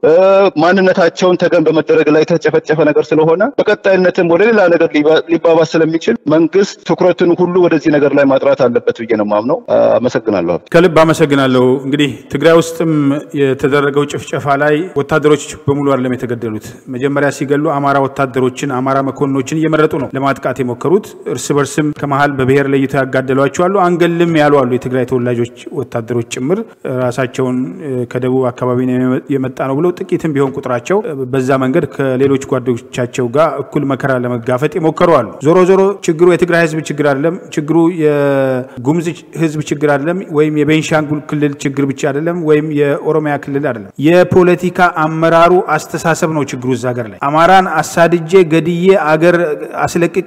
ማንነታቸውን ተገን በመደረግ ላይ የተጨፈጨፈ ነገር ስለሆነ በቀጣይነትም ወደ ሌላ ነገር ሊባባስ ስለሚችል መንግስት ትኩረትን ሁሉ ወደዚህ ነገር ላይ ማጥራት አለበት ብዬ ነው የማምነው። አመሰግናለሁ።
ከልብ አመሰግናለሁ። እንግዲህ ትግራይ ውስጥም የተደረገው ጭፍጨፋ ላይ ወታደሮች በሙሉ አይደለም የተገደሉት። መጀመሪያ ሲገሉ አማራ ወታደሮችን አማራ መኮንኖችን እየመረጡ ነው ለማጥቃት የሞከሩት። እርስ በርስም ከመሀል በብሔር ለይተው ያጋደሏቸው አሉ። አንገልም ያሉ አሉ። የትግራይ ተወላጆች ወታደሮች ጭምር ራሳቸውን ከደቡብ አካባቢ የመጣ ነው ብለው ጥቂትም ቢሆን ቁጥራቸው በዛ መንገድ ከሌሎች ጓዶቻቸው ጋር እኩል መከራ ለመጋፈጥ የሞከሩ አሉ። ዞሮ ዞሮ ችግሩ የትግራይ ህዝብ ችግር አይደለም። ችግሩ የጉሙዝ ህዝብ ችግር አይደለም፣ ወይም የቤንሻንጉል ክልል ችግር ብቻ አይደለም፣ ወይም የኦሮሚያ ክልል አይደለም። የፖለቲካ አመራሩ አስተሳሰብ ነው ችግሩ እዛ ሀገር ላይ አማራን አሳድጄ ገድዬ አገር አስለቅቄ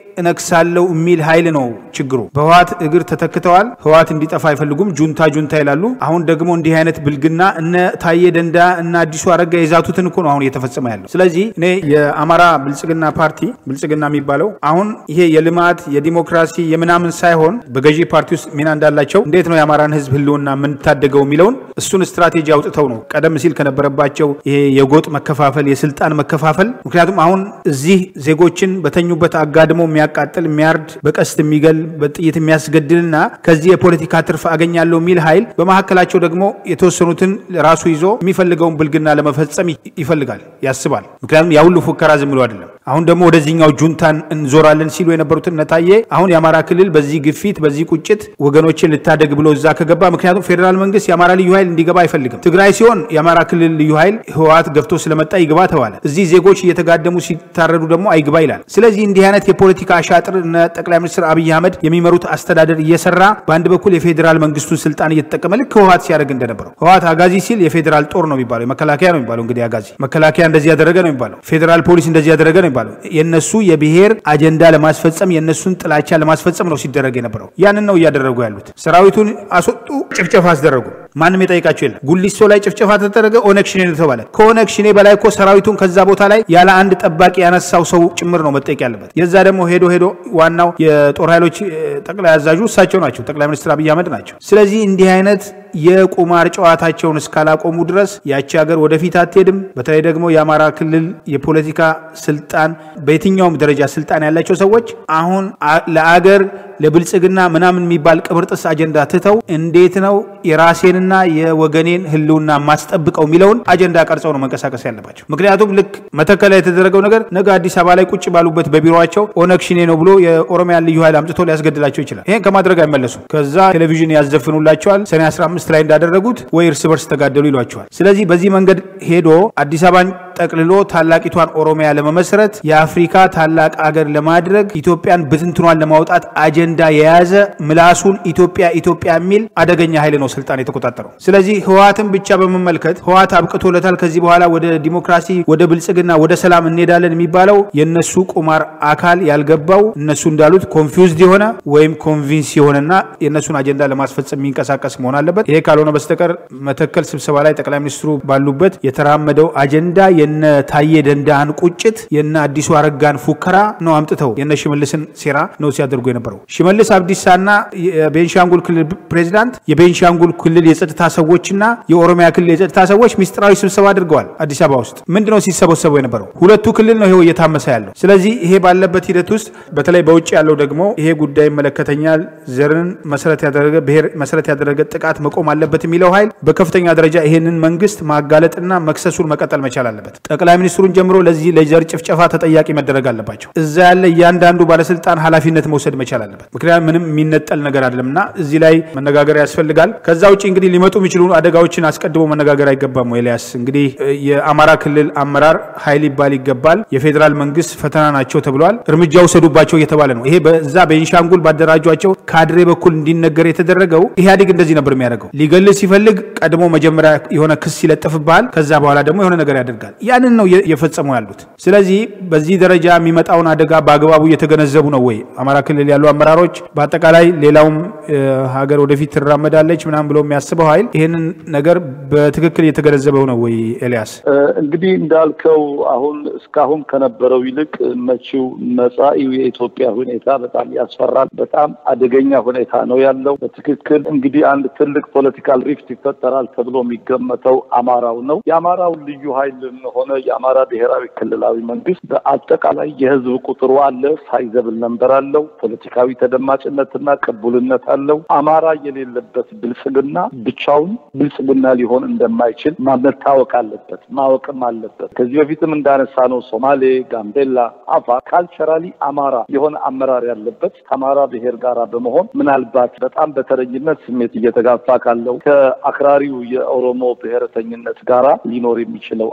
እነክሳለሁ የሚል ኃይል ነው ችግሩ። በህዋት እግር ተተክተዋል። ህዋት እንዲጠፋ አይፈልጉም። ጁንታ ጁንታ ይላሉ። አሁን ደግሞ እንዲህ አይነት ብልግና እነ ታዬ ደንዳ እና አዲሱ አረጋ የዛቱትን እኮ ነው አሁን እየተፈጸመ ያለው። ስለዚህ እኔ የአማራ ብልጽግና ፓርቲ ብልጽግና የሚባለው አሁን ይሄ የልማት የዲሞክራሲ የምናምን ሳይሆን በገዢ ፓርቲ ውስጥ ሚና እንዳላቸው እንዴት ነው የአማራን ህዝብ ህልውና የምንታደገው የሚለውን እሱን ስትራቴጂ አውጥተው ነው ቀደም ሲል ከነበረባቸው ይሄ የጎጥ መከፋፈል፣ የስልጣን መከፋፈል። ምክንያቱም አሁን እዚህ ዜጎችን በተኙበት አጋድሞ የሚያቃጥል የሚያርድ በቀስት የሚገል በጥይት የሚያስገድልና ከዚህ የፖለቲካ ትርፍ አገኛለሁ የሚል ኃይል በመካከላቸው ደግሞ የተወሰኑትን ራሱ ይዞ የሚፈልገውን ብልግና ለመፈጸም ይፈልጋል፣ ያስባል። ምክንያቱም ያሁሉ ፉከራ ዝም ብሎ አይደለም። አሁን ደግሞ ወደዚህኛው ጁንታን እንዞራለን ሲሉ የነበሩትን ነታዬ አሁን የአማራ ክልል በዚህ ግፊት በዚህ ቁጭት ወገኖችን ልታደግ ብሎ እዛ ከገባ ምክንያቱም ፌዴራል መንግስት የአማራ ልዩ ኃይል እንዲገባ አይፈልግም። ትግራይ ሲሆን የአማራ ክልል ልዩ ኃይል ህወሓት ገፍቶ ስለመጣ ይግባ ተባለ። እዚህ ዜጎች እየተጋደሙ ሲታረዱ ደግሞ አይግባ ይላል። ስለዚህ እንዲህ አይነት የፖለቲካ አሻጥር እነ ጠቅላይ ሚኒስትር አብይ አህመድ የሚመሩት አስተዳደር እየሰራ በአንድ በኩል የፌዴራል መንግስቱን ስልጣን እየተጠቀመ ልክ ህወሓት ሲያደርግ እንደነበረው ህወሓት አጋዚ ሲል የፌዴራል ጦር ነው የሚባለው መከላከያ ነው የሚባለው እንግዲህ አጋዚ መከላከያ እንደዚህ ያደረገ ነው የሚባለው ፌዴራል ፖሊስ እንደዚህ ያደረገ ነው የሚባለው የነሱ የብሔር አጀንዳ ለማስፈጸም የነሱን ጥላቻ ለማስፈጸም ነው ሲደረግ የነበረው ያንን ነው እያደረጉ ያሉት ሰራዊቱን አስወጡ ጭፍጨፋ አስደረጉ ማንም የጠይቃቸው የለም ጉሊሶ ላይ ጭፍጨፋ ተደረገ ኦነግ ሽኔ ነው ተባለ ከኦነግ ሽኔ በላይ እኮ ሰራዊቱን ከዛ ቦታ ላይ ያለ አንድ ጠባቂ ያነሳው ሰው ጭምር ነው መጠየቅ ያለበት የዛ ደግሞ ሄዶ ሄዶ ዋናው የጦር ኃይሎች ጠቅላይ አዛዡ እሳቸው ናቸው ጠቅላይ ሚኒስትር አብይ አህመድ ናቸው ስለዚህ እንዲህ አይነት የቁማር ጨዋታቸውን እስካላቆሙ ድረስ ያቺ ሀገር ወደፊት አትሄድም በተለይ ደግሞ የአማራ ክልል የፖለቲካ ስልጣን በየትኛውም ደረጃ ስልጣን ያላቸው ሰዎች አሁን ለአገር ለብልጽግና ምናምን የሚባል ቅብርጥስ አጀንዳ ትተው እንዴት ነው የራሴንና የወገኔን ህልውና ማስጠብቀው የሚለውን አጀንዳ ቀርጸው ነው መንቀሳቀስ ያለባቸው። ምክንያቱም ልክ መተከል ላይ የተደረገው ነገር ነገ አዲስ አበባ ላይ ቁጭ ባሉበት በቢሮቸው ኦነግ ሽኔ ነው ብሎ የኦሮሚያን ልዩ ኃይል አምጥቶ ሊያስገድላቸው ይችላል። ይህን ከማድረግ አይመለሱም። ከዛ ቴሌቪዥን ያዘፍኑላቸዋል። ሰኔ 15 ላይ እንዳደረጉት ወይ እርስ በርስ ተጋደሉ ይሏቸዋል። ስለዚህ በዚህ መንገድ ሄዶ አዲስ አበባን ጠቅልሎ ታላቂቷን ኦሮሚያ ለመመስረት የአፍሪካ ታላቅ አገር ለማድረግ ኢትዮጵያን ብትንትኗን ለማውጣት አጀንዳ የያዘ ምላሱን ኢትዮጵያ ኢትዮጵያ የሚል አደገኛ ኃይል ነው ስልጣን የተቆጣጠረው። ስለዚህ ህወሓትን ብቻ በመመልከት ህወሓት አብቅቶለታል፣ ከዚህ በኋላ ወደ ዲሞክራሲ፣ ወደ ብልጽግና፣ ወደ ሰላም እንሄዳለን የሚባለው የነሱ ቁማር አካል ያልገባው እነሱ እንዳሉት ኮንፊውዝድ የሆነ ወይም ኮንቪንስ የሆነና የእነሱን አጀንዳ ለማስፈጸም የሚንቀሳቀስ መሆን አለበት። ይሄ ካልሆነ በስተቀር መተከል ስብሰባ ላይ ጠቅላይ ሚኒስትሩ ባሉበት የተራመደው አጀንዳ የነ ታዬ ደንዳን ቁጭት የነ አዲሱ አረጋን ፉከራ ነው አምጥተው የነ ሽመልስን ሴራ ነው ሲያደርጉ የነበረው። ሽመልስ አብዲሳና የቤንሻንጉል ክልል ፕሬዚዳንት የቤንሻንጉል ክልል የጸጥታ ሰዎችና የኦሮሚያ ክልል የጸጥታ ሰዎች ሚስጥራዊ ስብሰባ አድርገዋል አዲስ አበባ ውስጥ። ምንድን ነው ሲሰበሰቡ የነበረው? ሁለቱ ክልል ነው ይሄው እየታመሰ ያለው። ስለዚህ ይሄ ባለበት ሂደት ውስጥ በተለይ በውጭ ያለው ደግሞ ይሄ ጉዳይ ይመለከተኛል፣ ዘርን መሰረት ያደረገ ብሔር መሰረት ያደረገ ጥቃት መቆም አለበት የሚለው ኃይል በከፍተኛ ደረጃ ይሄንን መንግስት ማጋለጥና መክሰሱን መቀጠል መቻል አለበት። ጠቅላይ ሚኒስትሩን ጀምሮ ለዚህ ለዘር ጭፍጨፋ ተጠያቂ መደረግ አለባቸው። እዛ ያለ እያንዳንዱ ባለስልጣን ኃላፊነት መውሰድ መቻል አለበት። ምክንያቱም ምንም የሚነጠል ነገር አይደለም እና እዚህ ላይ መነጋገር ያስፈልጋል። ከዛ ውጭ እንግዲህ ሊመጡ የሚችሉ አደጋዎችን አስቀድሞ መነጋገር አይገባም። ኤልያስ እንግዲህ የአማራ ክልል አመራር ኃይል ይባል ይገባል። የፌዴራል መንግስት ፈተና ናቸው ተብለዋል። እርምጃ ውሰዱባቸው እየተባለ ነው። ይሄ በዛ በቤንሻንጉል ባደራጇቸው ካድሬ በኩል እንዲነገር የተደረገው ኢህአዴግ እንደዚህ ነበር የሚያደርገው። ሊገልህ ሲፈልግ ቀድሞ መጀመሪያ የሆነ ክስ ይለጥፍብሃል። ከዛ በኋላ ደግሞ የሆነ ነገር ያደርጋል። ያንን ነው እየፈጸሙ ያሉት። ስለዚህ በዚህ ደረጃ የሚመጣውን አደጋ በአግባቡ እየተገነዘቡ ነው ወይ አማራ ክልል ያሉ አመራሮች፣ በአጠቃላይ ሌላውም ሀገር ወደፊት ትራመዳለች ምናምን ብሎ የሚያስበው ኃይል ይህንን ነገር በትክክል እየተገነዘበው ነው ወይ? ኤልያስ
እንግዲህ እንዳልከው አሁን እስካሁን ከነበረው ይልቅ መጪው መጻኢው የኢትዮጵያ ሁኔታ በጣም ያስፈራል። በጣም አደገኛ ሁኔታ ነው ያለው። በትክክል እንግዲህ አንድ ትልቅ ፖለቲካል ሪፍት ይፈጠራል ተብሎ የሚገመተው አማራው ነው። የአማራው ልዩ ኃይልም ሆነ የአማራ ብሔራዊ ክልላዊ መንግስት በአጠቃላይ የህዝብ ቁጥሩ አለ፣ ሳይዘብል ነንበር አለው፣ ፖለቲካዊ ተደማጭነትና ቅቡልነት አለው። አማራ የሌለበት ብልጽግና ብቻውን ብልጽግና ሊሆን እንደማይችል መታወቅ አለበት፣ ማወቅም አለበት። ከዚህ በፊትም እንዳነሳ ነው ሶማሌ፣ ጋምቤላ፣ አፋር ካልቸራሊ አማራ የሆነ አመራር ያለበት ከአማራ ብሔር ጋር በመሆን ምናልባት በጣም በተረኝነት ስሜት እየተጋፋ ካለው ከአክራሪው የኦሮሞ ብሔረተኝነት ጋራ ሊኖር የሚችለው አደጋ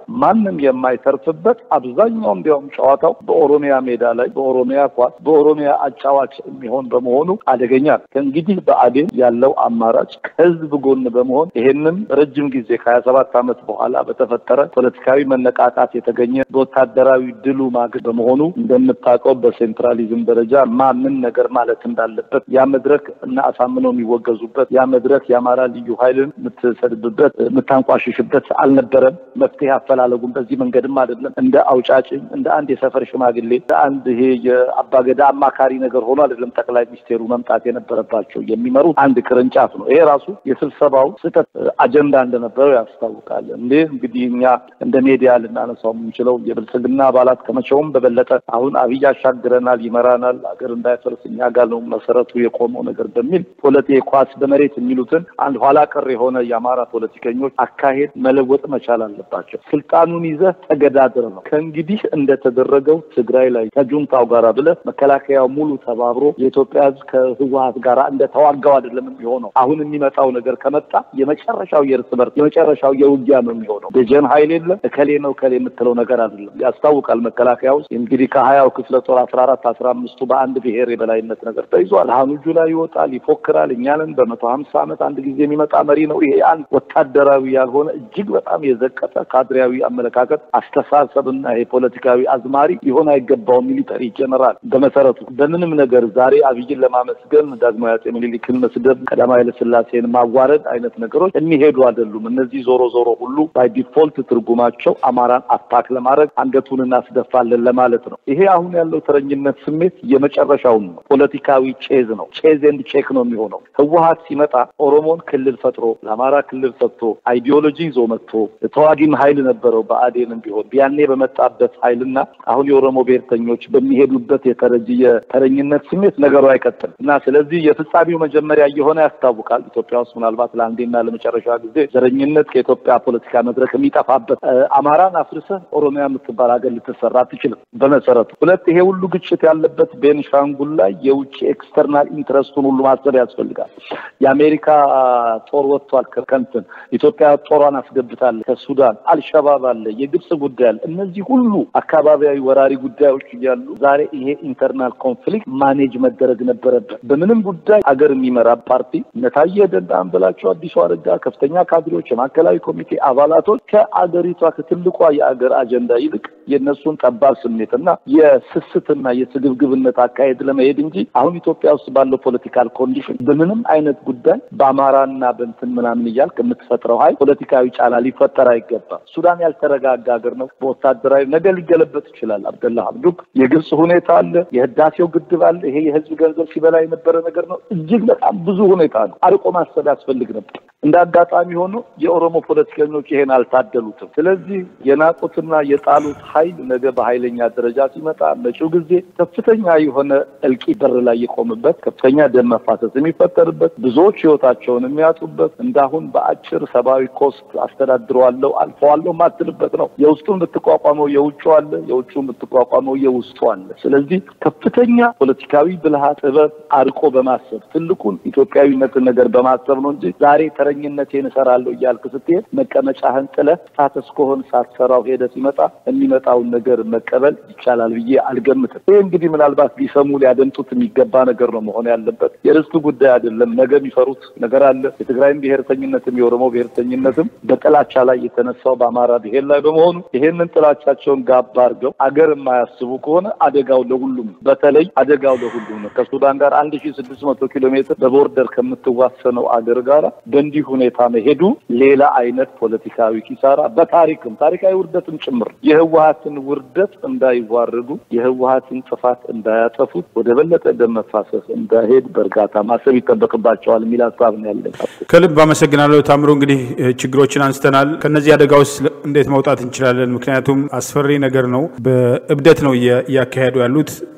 ማንም የማይተርፍበት አብዛኛው እንዲያውም ጨዋታው በኦሮሚያ ሜዳ ላይ በኦሮሚያ ኳስ በኦሮሚያ አጫዋች የሚሆን በመሆኑ አደገኛ ነው። ከእንግዲህ በአዴን ያለው አማራጭ ከህዝብ ጎን በመሆን ይሄንን ረጅም ጊዜ ከሀያ ሰባት ዓመት በኋላ በተፈጠረ ፖለቲካዊ መነቃቃት የተገኘ በወታደራዊ ድሉ ማግስት በመሆኑ እንደምታውቀው በሴንትራሊዝም ደረጃ ማምን ነገር ማለት እንዳለበት ያ መድረክ እና አሳምነው የሚወገዙበት ያ መድረክ የአማራ ልዩ ኃይልን የምትሰድብበት የምታንቋሽሽበት አልነበረም። መፍትሄ አፈላለጉም በዚህ መንገድም አይደለም። እንደ አውጫጭኝ እንደ አንድ የሰፈር ሽማግሌ እንደ አንድ ይሄ የአባገዳ አማካሪ ነገር ሆኖ አይደለም ጠቅላይ ሚኒስቴሩ መምጣት የነበረባቸው የሚመሩት አንድ ቅርንጫፍ ነው። ይሄ ራሱ የስብሰባው ስህተት አጀንዳ እንደነበረው ያስታውቃል። እንዴ እንግዲህ እኛ እንደ ሜዲያ ልናነሳው የምንችለው የብልጽግና አባላት ከመቼውም በበለጠ አሁን አብይ ያሻግረናል፣ ይመራናል፣ ሀገር እንዳይፈርስ እኛ ጋር ነው መሰረቱ የቆመው ነገር በሚል ፖለቲ ኳስ በመሬት የሚሉትን አንድ ኋላ ቀር የሆነ የአማራ ፖለቲከኞች አካሄድ መለወጥ መቻል አለባቸው። ስልጣኑን ይዘህ ተገዳድር ነው። ከእንግዲህ እንደተደረገው ትግራይ ላይ ከጁንታው ጋር ብለህ መከላከያው ሙሉ ተባብሮ የኢትዮጵያ ሕዝብ ከህወሀት ጋር እንደተዋጋው አይደለም የሚሆነው። አሁን የሚመጣው ነገር ከመጣ የመጨረሻው የእርስ በርስ የመጨረሻው የውጊያ ነው የሚሆነው። ደጀን ኃይል የለም እከሌ ነው እከሌ የምትለው ነገር አይደለም። ያስታውቃል። መከላከያ ውስጥ እንግዲህ ከሀያው ክፍለ ጦር አስራ አራት አስራ አምስቱ በአንድ ብሔር የበላይነት ነገር ተይዟል። ሀኑጁ ላይ ይወጣል፣ ይፎክራል። እኛንን በመቶ ሀምሳ ዓመት አንድ ጊዜ የሚመጣ መሪ ነው። ይሄ አንድ ወታደራዊ ያልሆነ እጅግ በጣም የዘቀጠ ካድሬያዊ አመለካከት አስተሳሰብና ይሄ ፖለቲካዊ አዝማሪ ሊሆን አይገባውም። ሚሊተሪ ጀነራል በመሰረቱ በምንም ነገር ዛሬ አብይን ለማመስገን ዳግማዊ አፄ ምኒልክን መስደብ፣ ቀዳማዊ ኃይለሥላሴን ማዋረድ አይነት ነገሮች የሚሄዱ አይደሉም። እነዚህ ዞሮ ዞሮ ሁሉ ባይ ዲፎልት ትርጉማቸው አማራን አታክ ለማድረግ አንገቱን እናስደፋለን ለማለት ነው። ይሄ አሁን ያለው ተረኝነት ስሜት የመጨረሻውን ነው። ፖለቲካዊ ቼዝ ነው። ቼዝ ኤንድ ቼክ ነው የሚሆነው። ህወሀት ሲመጣ ኦሮሞን ክልል ፈጥሮ ለአማራ ክልል ሰጥቶ አይዲዮሎጂ ይዞ መጥቶ ተዋጊም ኃይል ነበረው። በአዴንም ቢሆን ያኔ በመጣበት ኃይልና አሁን የኦሮሞ ብሔርተኞች በሚሄዱበት የተረጂ የተረኝነት ስሜት ነገሩ አይቀጥልም እና ስለዚህ የፍጻሜው መጀመሪያ እየሆነ ያስታውቃል። ኢትዮጵያ ውስጥ ምናልባት ለአንዴና ለመጨረሻ ጊዜ ዘረኝነት ከኢትዮጵያ ፖለቲካ መድረክ የሚጠፋበት አማራን አፍርሰህ ኦሮሚያ የምትባል ሀገር ልትሰራ አትችልም። በመሰረቱ ሁለት ይሄ ሁሉ ግጭት ያለበት ቤንሻንጉል ላይ የውጭ ኤክስተርናል ኢንትረስቱን ሁሉ ማሰብ ያስፈልጋል። የአሜሪካ ጦር ወጥቷል ከንትን ኢትዮጵያ ጦሯን አስገብታለች። ከሱዳን አልሸባብ አለ፣ የግብጽ ጉዳይ አለ። እነዚህ ሁሉ አካባቢያዊ ወራሪ ጉዳዮች እያሉ ዛሬ ይሄ ኢንተርናል ኮንፍሊክት ማኔጅ መደረግ ነበረበት። በምንም ጉዳይ አገር የሚመራ ፓርቲ እነታየ ደንዳን ብላቸው አዲሱ አረጋ ከፍተኛ ካድሬዎች፣ የማዕከላዊ ኮሚቴ አባላቶች ከአገሪቷ ከትልቋ የአገር አጀንዳ ይልቅ የእነሱን ጠባብ ስሜትና የስስትና የስግብግብነት አካሄድ ለመሄድ እንጂ አሁን ኢትዮጵያ ውስጥ ባለው ፖለቲካል ኮንዲሽን በምንም አይነት ጉዳይ በአማራና በንትን ምናምን እያልክ የምትፈጥረው ሀይል ፖለቲካዊ ጫና ሊፈጠር አይገባም። ሱዳን ያልተረጋጋ ሀገር ነው። በወታደራዊ ነገ ሊገለበጥ ይችላል። አብደላ ሀምዱክ የግብጽ ሁኔታ አለ፣ የህዳሴው ግድብ አለ። ይሄ የህዝብ ገንዘብ ሲበላ የነበረ ነገር ነው። እጅግ በጣም ብዙ ሁኔታ ነው። አርቆ ማሰብ ያስፈልግ ነበር። እንደ አጋጣሚ ሆኖ የኦሮሞ ፖለቲከኞች ይሄን አልታደሉትም። ስለዚህ የናቁትና የጣሉት ኃይል ነገ በኃይለኛ ደረጃ ሲመጣ መጪው ጊዜ ከፍተኛ የሆነ እልቂት በር ላይ የቆምበት ከፍተኛ ደም መፋሰስ የሚፈጠርበት ብዙዎች ህይወታቸውን የሚያጡበት እንዳሁን በአጭር ሰብአዊ ኮስት አስተዳድረዋለሁ አልፈዋለሁ ማትልበት ነው። የውስጡን ብትቋቋመው የውጩ አለ፣ የውጩን ብትቋቋመው የውስጡ አለ። ስለዚህ ከፍተኛ ፖለቲካዊ ብልሃት፣ ጥበብ አርቆ በማሰብ ትልቁን ኢትዮጵያዊነትን ነገር በማሰብ ነው እንጂ ዛሬ ተረኝነቴን እሰራለሁ እያልክ ስትሄድ መቀመጫህን ጥለህ ስታተስ ከሆን ሳትሰራው ሄደ ሲመጣ የሚመጣውን ነገር መቀበል ይቻላል ብዬ አልገምትም። ይህ እንግዲህ ምናልባት ሊሰሙ ሊያደምጡት የሚገባ ነገር ነው መሆን ያለበት። የርስቱ ጉዳይ አይደለም። ነገ የሚፈሩት ነገር አለ። የትግራይም ብሔርተኝነትም የኦሮሞ ብሔርተኝነትም በጥላቻ ላይ የተነሳው በአማራ ብሔር ላይ በመሆኑ ይሄንን ጥላቻቸውን ጋባ አድርገው አገር የማያስቡ ከሆነ አደጋው ለሁሉም ነው። በተለይ አደጋው ለሁሉም ነው። ከሱዳን ጋር አንድ ሺ ስድስት መቶ ኪሎ ሜትር በቦርደር ከምትዋሰነው አገር ጋር በእንዲህ ሁኔታ መሄዱ ሌላ አይነት ፖለቲካዊ ኪሳራ በታሪክም ታሪካዊ ውርደትም ጭምር የህወሀትን ውርደት እንዳይዋረዱ የህወሀትን ጥፋት እንዳያጠፉት ወደ በለጠ ደም መፋሰስ እንዳይሄድ በእርጋታ ማሰብ ይጠበቅባቸዋል የሚል ሀሳብ ነው ያለኝ።
ከልብ አመሰግናለሁ ታምሮ። እንግዲህ ችግሮችን አንስተናል። ከነዚህ አደጋ ውስጥ እንዴት መውጣት እንችላለን? ምክንያቱም አስፈሪ ነገር ነው። በእብደት ነው እያካሄዱ ያሉት።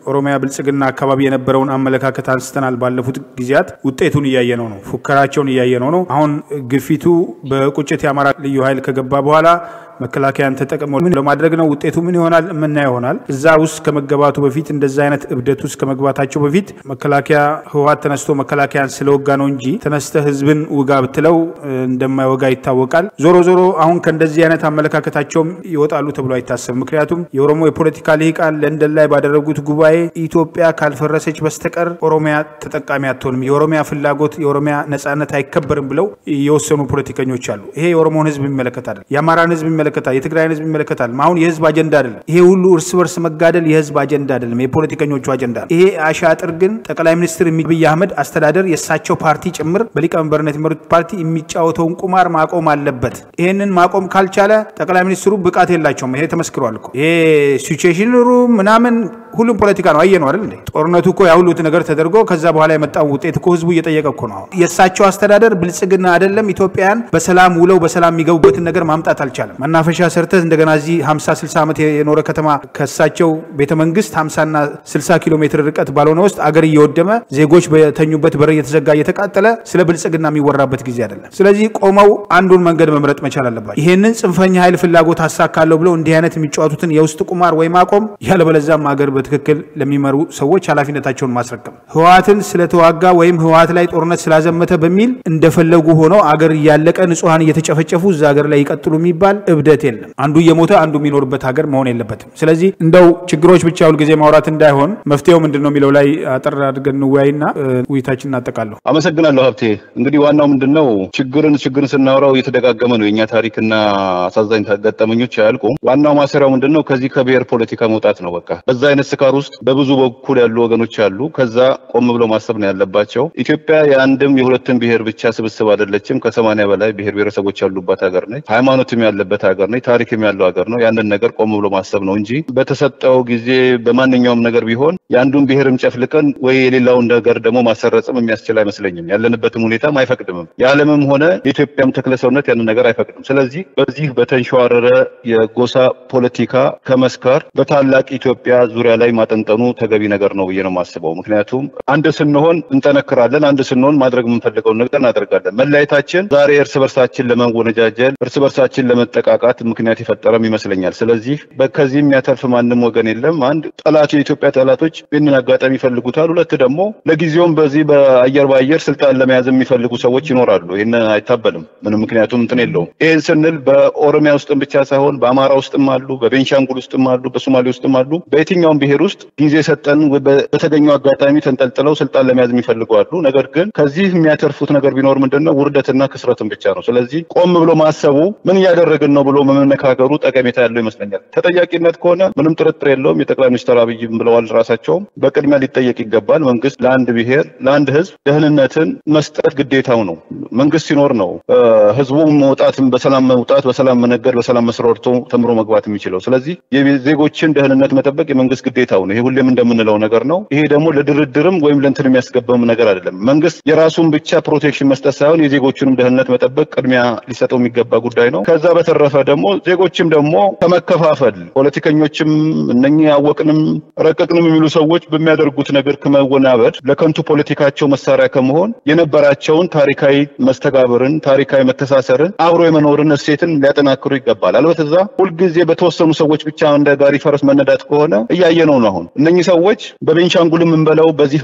ኦሮሚያ ብልጽግና አካባቢ የነበረውን አመለካከት አንስተናል። ባለፉት ጊዜያት ውጤቱን እያየነው ነው። ፉከራቸውን እያየነው ነው። አሁን ግፊቱ በቁጭት የአማራ ልዩ ኃይል ከገባ በኋላ መከላከያን ተጠቅሞ ምን ለማድረግ ነው? ውጤቱ ምን ይሆናል? የምናየው ይሆናል። እዛ ውስጥ ከመገባቱ በፊት እንደዛ አይነት እብደት ውስጥ ከመግባታቸው በፊት መከላከያ ህወሓት ተነስቶ መከላከያን ስለወጋ ነው እንጂ ተነስተ ህዝብን ውጋ ብትለው እንደማይወጋ ይታወቃል። ዞሮ ዞሮ አሁን ከእንደዚህ አይነት አመለካከታቸውም ይወጣሉ ተብሎ አይታሰብም። ምክንያቱም የኦሮሞ የፖለቲካ ልሂቃን ለንደን ላይ ባደረጉት ጉባኤ ኢትዮጵያ ካልፈረሰች በስተቀር ኦሮሚያ ተጠቃሚ አትሆንም፣ የኦሮሚያ ፍላጎት የኦሮሚያ ነጻነት አይከበርም ብለው የወሰኑ ፖለቲከኞች አሉ። ይሄ የኦሮሞን ህዝብ ይመለከታል፣ የአማራን ህዝብ ይመለከታል፣ የትግራይን ህዝብ ይመለከታል። አሁን የህዝብ አጀንዳ አይደለም። ይሄ ሁሉ እርስ በርስ መጋደል የህዝብ አጀንዳ አይደለም፣ የፖለቲከኞቹ አጀንዳ ነው። ይሄ አሻጥር ግን ጠቅላይ ሚኒስትር አብይ አህመድ አስተዳደር የእሳቸው ፓርቲ ጭምር በሊቀመንበርነት የሚመሩት ፓርቲ የሚጫወተውን ቁማር ማቆም አለበት። ይሄንን ማቆም ካልቻለ ጠቅላይ ሚኒስትሩ ብቃት የላቸውም። ይሄ ተመስክሯል እኮ ይሄ ሲቹዌሽን ሩም ምናምን ሁሉም ፖለቲካ ነው። አየ ነው አይደል እንዴ? ጦርነቱ እኮ ያ ሁሉ ነገር ተደርጎ ከዛ በኋላ የመጣው ውጤት እኮ ህዝቡ እየጠየቀ እኮ ነው። የእሳቸው አስተዳደር ብልጽግና አይደለም ኢትዮጵያን በሰላም ውለው በሰላም የሚገቡበትን ነገር ማምጣት አልቻለም። መናፈሻ ሰርተህ እንደገና እዚህ 50 60 ዓመት የኖረ ከተማ ከእሳቸው ቤተ መንግስት 50 እና 60 ኪሎ ሜትር ርቀት ባልሆነ ውስጥ አገር እየወደመ ዜጎች በተኙበት በር እየተዘጋ እየተቃጠለ ስለ ብልጽግና የሚወራበት ጊዜ አይደለም። ስለዚህ ቆመው አንዱን መንገድ መምረጥ መቻል አለባቸው። ይህንን ጽንፈኛ ኃይል ፍላጎት አሳካለሁ ብለው እንዲህ አይነት የሚጫወቱትን የውስጥ ቁማር ወይ ማቆም ያለበለዚያም አገር በትክክል ለሚመሩ ሰዎች ኃላፊነታቸውን ማስረከም። ህወሓትን ስለተዋጋ ወይም ህወሓት ላይ ጦርነት ስላዘመተ በሚል እንደፈለጉ ሆነው አገር እያለቀ ንጹሐን እየተጨፈጨፉ እዛ ሀገር ላይ ይቀጥሉ የሚባል እብደት የለም። አንዱ እየሞተ አንዱ የሚኖርበት ሀገር መሆን የለበትም። ስለዚህ እንደው ችግሮች ብቻ ሁልጊዜ ማውራት እንዳይሆን መፍትሄው ምንድን ነው የሚለው ላይ አጠር አድርገን እንወያይና ውይይታችን እናጠቃለሁ።
አመሰግናለሁ ሀብቴ። እንግዲህ ዋናው ምንድን ነው ችግርን ችግርን ስናወራው እየተደጋገመ ነው የእኛ ታሪክና አሳዛኝ ገጠመኞች አያልቁም። ዋናው ማሰሪያው ምንድን ነው ከዚህ ከብሔር ፖለቲካ መውጣት ነው። በቃ በዛ አይነት ስካር ውስጥ በብዙ በኩል ያሉ ወገኖች አሉ። ከዛ ቆም ብለው ማሰብ ነው ያለባቸው። ኢትዮጵያ የአንድም የሁለትም ብሔር ብቻ ስብስብ አይደለችም። ከሰማንያ በላይ ብሔር ብሔረሰቦች ያሉባት ሀገር ነች። ሃይማኖትም ያለበት ሀገር ነች። ታሪክም ያለው ሀገር ነው። ያንን ነገር ቆም ብሎ ማሰብ ነው እንጂ በተሰጠው ጊዜ በማንኛውም ነገር ቢሆን የአንዱን ብሔርም ጨፍልቀን ወይ የሌላውን ነገር ደግሞ ማሰረጽም የሚያስችል አይመስለኝም። ያለንበትም ሁኔታም አይፈቅድምም። የዓለምም ሆነ የኢትዮጵያም ተክለ ሰውነት ያንን ነገር አይፈቅድም። ስለዚህ በዚህ በተንሸዋረረ የጎሳ ፖለቲካ ከመስካር በታላቅ ኢትዮጵያ ዙሪያ ላይ ማጠንጠኑ ተገቢ ነገር ነው ብዬ ነው የማስበው። ምክንያቱም አንድ ስንሆን እንጠነክራለን፣ አንድ ስንሆን ማድረግ የምንፈልገውን ነገር እናደርጋለን። መለያየታችን ዛሬ እርስ በርሳችን ለመወነጃጀል፣ እርስ በርሳችን ለመጠቃቃት ምክንያት የፈጠረም ይመስለኛል። ስለዚህ ከዚህ የሚያተርፍ ማንም ወገን የለም። አንድ ጠላት የኢትዮጵያ ጠላቶች ይህንን አጋጣሚ ይፈልጉታል። ሁለት ደግሞ ለጊዜውም በዚህ በአየር በአየር ስልጣን ለመያዝ የሚፈልጉ ሰዎች ይኖራሉ። ይህን አይታበልም ምንም ምክንያቱም እንትን የለውም። ይህን ስንል በኦሮሚያ ውስጥም ብቻ ሳይሆን በአማራ ውስጥም አሉ፣ በቤንሻንጉል ውስጥም አሉ፣ በሶማሌ ውስጥም አሉ። በየትኛውም ብሔር ውስጥ ጊዜ ሰጠን በተገኘው አጋጣሚ ተንጠልጥለው ስልጣን ለመያዝ የሚፈልጉ አሉ። ነገር ግን ከዚህ የሚያተርፉት ነገር ቢኖር ምንድን ነው? ውርደትና ክስረትን ብቻ ነው። ስለዚህ ቆም ብሎ ማሰቡ ምን እያደረግን ነው ብሎ መመካከሩ ጠቀሜታ ያለው ይመስለኛል። ተጠያቂነት ከሆነ ምንም ጥርጥር የለውም። የጠቅላይ ሚኒስትር አብይም ብለዋል ራሳቸውም በቅድሚያ ሊጠየቅ ይገባል። መንግስት ለአንድ ብሔር ለአንድ ህዝብ ደህንነትን መስጠት ግዴታው ነው። መንግስት ሲኖር ነው ህዝቡ መውጣትም በሰላም መውጣት፣ በሰላም መነገድ፣ በሰላም መስራት ወጥቶ ተምሮ መግባት የሚችለው። ስለዚህ የዜጎችን ደህንነት መጠበቅ የመንግስት ግዴታው ነው። ይሄ ሁሌም እንደምንለው ነገር ነው። ይሄ ደግሞ ለድርድርም ወይም ለእንትን የሚያስገባም ነገር አይደለም። መንግስት የራሱን ብቻ ፕሮቴክሽን መስጠት ሳይሆን የዜጎቹንም ደህንነት መጠበቅ ቅድሚያ ሊሰጠው የሚገባ ጉዳይ ነው። ከዛ በተረፈ ደግሞ ዜጎችም ደግሞ ከመከፋፈል ፖለቲከኞችም እነኚህ ያወቅንም ረቀቅንም የሚሉ ሰዎች በሚያደርጉት ነገር ከመወናበድ ለከንቱ ፖለቲካቸው መሳሪያ ከመሆን የነበራቸውን ታሪካዊ መስተጋብርን ታሪካዊ መተሳሰርን አብሮ የመኖርን እሴትን ሊያጠናክሩ ይገባል። አለበለዚያ ሁልጊዜ በተወሰኑ ሰዎች ብቻ እንደ ጋሪ ፈረስ መነዳት ከሆነ እያየነው ነው። አሁን እነኚህ ሰዎች በቤንሻንጉል የምንበለው በዚህ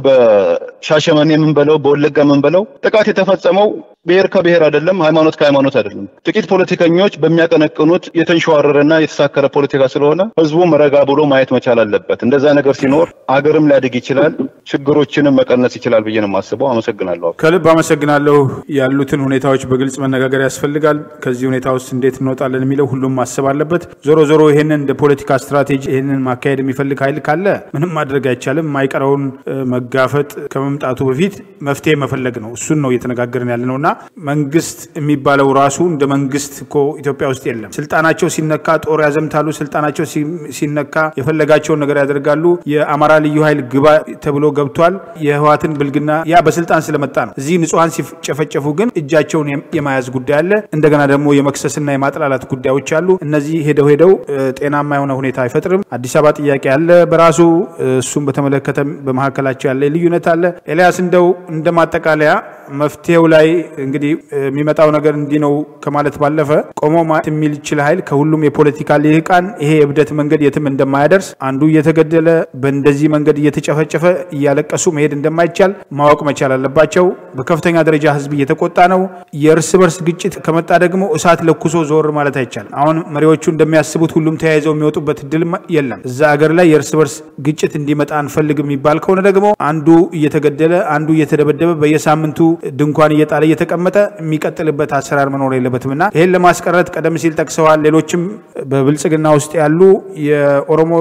በሻሸመኔ የምንበለው በወለጋ የምንበለው ጥቃት የተፈጸመው ብሔር ከብሔር አይደለም፣ ሃይማኖት ከሃይማኖት አይደለም። ጥቂት ፖለቲከኞች በሚያቀነቅኑት የተንሸዋረረና የተሳከረ ፖለቲካ ስለሆነ ህዝቡም ረጋ ብሎ ማየት መቻል አለበት። እንደዛ ነገር ሲኖር አገርም ሊያድግ ይችላል፣ ችግሮችንም መቀነስ ይችላል ብዬ ነው የማስበው። አመሰግናለሁ።
ከልብ አመሰግናለሁ። ያሉትን ሁኔታዎች በግልጽ መነጋገር ያስፈልጋል። ከዚህ ሁኔታ ውስጥ እንዴት እንወጣለን የሚለው ሁሉም ማሰብ አለበት። ዞሮ ዞሮ ይህንን እንደ ፖለቲካ ስትራቴጂ ይህንን ማካሄድ የሚፈልግ ኃይል ካለ ምንም ማድረግ አይቻልም። የማይቀረውን መጋፈጥ ከመምጣቱ በፊት መፍትሄ መፈለግ ነው። እሱን ነው እየተነጋገርን ያለ ነው እና መንግስት የሚባለው ራሱ እንደ መንግስት እኮ ኢትዮጵያ ውስጥ የለም። ስልጣናቸው ሲነካ ጦር ያዘምታሉ። ስልጣናቸው ሲነካ የፈለጋቸውን ነገር ያደርጋሉ። የአማራ ልዩ ኃይል ግባ ተብሎ ገብቷል። የህወሓትን ብልግና ያ በስልጣን ስለመጣ ነው። እዚህ ንጹሐን ሲጨፈጨፉ ግን እጃቸውን የማያዝ ጉዳይ አለ። እንደገና ደግሞ የመክሰስና የማጥላላት ጉዳዮች አሉ። እነዚህ ሄደው ሄደው ጤናማ የሆነ ሁኔታ አይፈጥርም። አዲስ አበባ ጥያቄ አለ በራሱ እሱም በተመለከተ በመካከላቸው ያለ ልዩነት አለ። ኤልያስ እንደው እንደ ማጠቃለያ መፍትሄው ላይ እንግዲህ የሚመጣው ነገር እንዲህ ነው ከማለት ባለፈ ቆሞ ማለት የሚችል ኃይል ከሁሉም የፖለቲካ ልሂቃን ይሄ የእብደት መንገድ የትም እንደማያደርስ አንዱ እየተገደለ በእንደዚህ መንገድ እየተጨፈጨፈ እያለቀሱ መሄድ እንደማይቻል ማወቅ መቻል አለባቸው። በከፍተኛ ደረጃ ህዝብ እየተቆጣ ነው። የእርስ በርስ ግጭት ከመጣ ደግሞ እሳት ለኩሶ ዞር ማለት አይቻልም። አሁን መሪዎቹ እንደሚያስቡት ሁሉም ተያይዘው የሚወጡበት እድል የለም። እዛ ሀገር ላይ የእርስ በርስ ግጭት እንዲመጣ አንፈልግ የሚባል ከሆነ ደግሞ አንዱ እየተገደለ አንዱ እየተደበደበ በየሳምንቱ ድንኳን እየጣለ እየተቀመጠ የሚቀጥልበት አሰራር መኖር የለበትም እና ይህን ለማስቀረት ቀደም ሲል ጠቅሰዋል። ሌሎችም በብልጽግና ውስጥ ያሉ የኦሮሞ